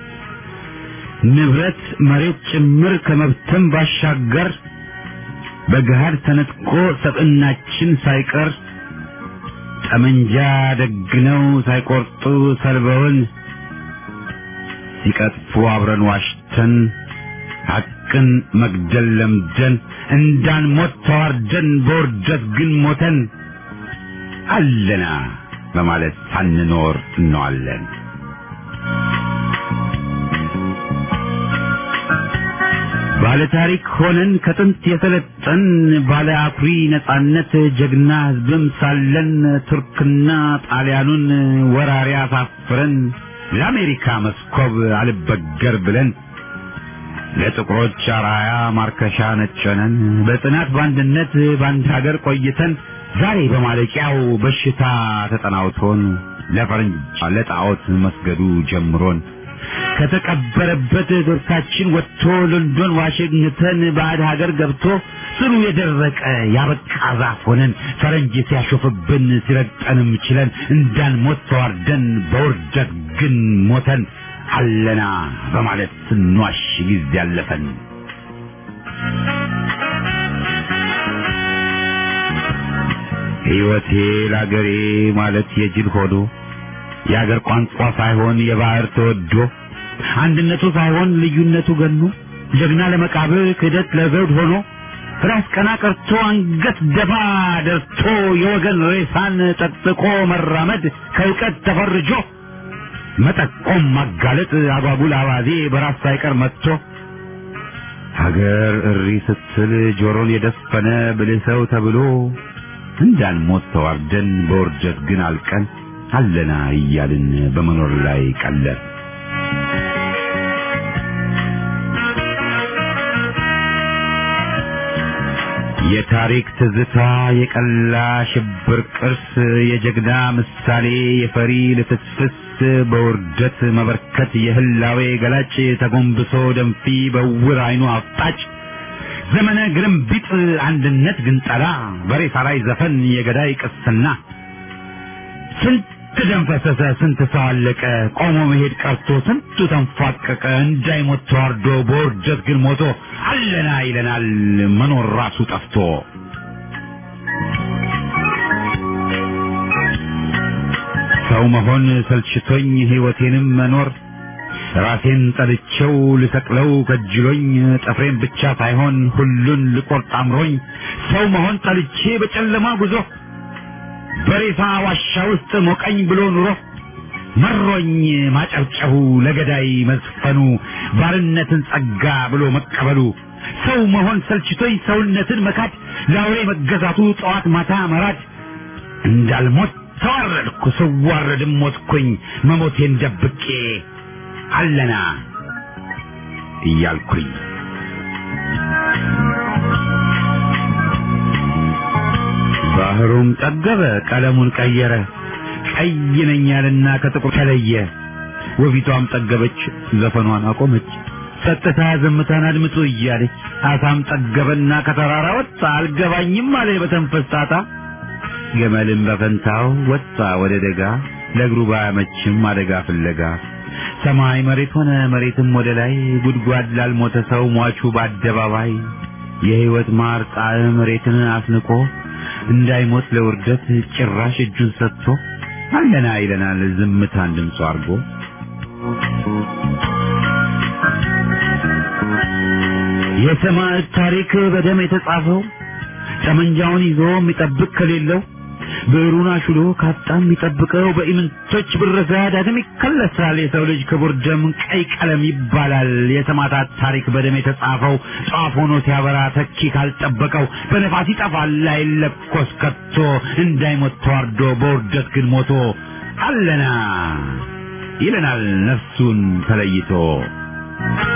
ንብረት መሬት ጭምር ከመብተን ባሻገር በገሃድ ተነጥቆ ሰብዕናችን ሳይቀር ጠመንጃ ደግነው ሳይቆርጡ ሰልበውን ሲቀጥፉ አብረን ዋሽተን ሐቅን መግደል ለምደን እንዳንሞት ተዋርደን በውርደት ግን ሞተን አለና በማለት ሳንኖር እንዋለን። ባለ ታሪክ ሆነን ከጥንት የሰለጠን ባለ አኩሪ ነጻነት ጀግና ሕዝብም ሳለን ቱርክና ጣሊያኑን ወራሪ አሳፍረን ለአሜሪካ መስኮብ አልበገር ብለን ለጥቁሮች አራያ ማርከሻ ነጨነን በጽናት በአንድነት በአንድ ሀገር ቆይተን ዛሬ በማለቂያው በሽታ ተጠናውቶን ለፈረንጅ ለጣዖት መስገዱ ጀምሮን ከተቀበረበት ዶርሳችን ወጥቶ ሎንዶን ዋሽንግተን ባዕድ ሀገር ገብቶ ስሩ የደረቀ ያበቃ ዛፍ ሆነን ፈረንጅ ሲያሾፍብን ሲረግጠንም ችለን እንዳንሞት ተዋርደን በውርደት ግን ሞተን አለና በማለት ስንዋሽ ጊዜ ያለፈን ሕይወቴ ለአገሬ ማለት የጅል ሆዶ የአገር ቋንቋ ሳይሆን የባህር ተወዶ አንድነቱ ሳይሆን ልዩነቱ ገኖ ጀግና ለመቃብር ክህደት ለዘውድ ሆኖ ራስ ቀና ቀርቶ አንገት ደፋ ደርቶ የወገን ሬሳን ጠጥቆ መራመድ ከእውቀት ተፈርጆ መጠቆም ማጋለጥ አጓጉል አባዜ በራስ ሳይቀር መጥቶ ሀገር እሪ ስትል ጆሮን የደፈነ ብልህ ሰው ተብሎ እንዳንሞት ተዋርደን በውርደት ግን አልቀን አለና እያልን በመኖር ላይ ቀለር የታሪክ ትዝታ የቀላ ሽብር ቅርስ የጀግና ምሳሌ የፈሪ ልፍስፍስ በውርደት መበርከት የህላዌ ገላጭ ተጎንብሶ ደንፊ በውር አይኑ አፍጣጭ ዘመነ ግርምቢጥ አንድነት ግንጠላ በሬሳ ላይ ዘፈን የገዳይ ቅስና ስንት ደም ፈሰሰ፣ ስንት ሰው አለቀ፣ ቆሞ መሄድ ቀርቶ ስንቱ ተንፏቀቀ፣ እንዳይሞት ተዋርዶ በውርደት ግን ሞቶ አለና ይለናል መኖር ራሱ ጠፍቶ። ሰው መሆን ሰልችቶኝ ሕይወቴንም መኖር ራሴን ጠልቼው ልሰቅለው ከጅሎኝ ጥፍሬን ብቻ ሳይሆን ሁሉን ልቆርጥ አምሮኝ ሰው መሆን ጠልቼ በጨለማ ጉዞ በሬሳ ዋሻ ውስጥ ሞቀኝ ብሎ ኑሮ መሮኝ ማጨብጨቡ ለገዳይ መዝፈኑ ባርነትን ጸጋ ብሎ መቀበሉ ሰው መሆን ሰልችቶኝ ሰውነትን መካድ ለአውሬ መገዛቱ ጠዋት ማታ መራድ እንዳልሞት ተዋረድኩ ስዋረድም ሞትኩኝ መሞቴን ደብቄ አለና እያልኩኝ ባህሩም ጠገበ ቀለሙን ቀየረ ቀይ ነኝ ያለና ከጥቁር ተለየ ወፊቷም ጠገበች ዘፈኗን አቆመች ጸጥታ ዝምታን አድምጡ እያለች አሳም ጠገበና ከተራራ ወጣ አልገባኝም አለ በተንፈስ ጣጣ ገመልም በፈንታው ወጣ ወደ ደጋ ለእግሩ ባያመችም አደጋ ፍለጋ ሰማይ መሬት ሆነ መሬትም ወደ ላይ ጉድጓድ ላልሞተ ሰው ሟቹ በአደባባይ የሕይወት ማር ጣዕም መሬትን አስንቆ እንዳይሞት ለውርደት ጭራሽ እጁን ሰጥቶ አለና ይለናል ዝምታን ድምፁ አድርጎ የሰማዕት ታሪክ በደም የተጻፈው ጠመንጃውን ይዞ የሚጠብቅ ከሌለው ብዕሩን አሹሎ ካጣ የሚጠብቀው በኢምንቶች ብረዛ ዳግም ይከለሳል። የሰው ልጅ ክቡር ደም ቀይ ቀለም ይባላል። የሰማዕታት ታሪክ በደም የተጻፈው ጧፍ ሆኖ ሲያበራ ተኪ ካልጠበቀው በነፋስ ይጠፋል አይለኮስ ከቶ እንዳይሞት ተዋርዶ በውርደት ግን ሞቶ አለና ይለናል ነፍሱን ተለይቶ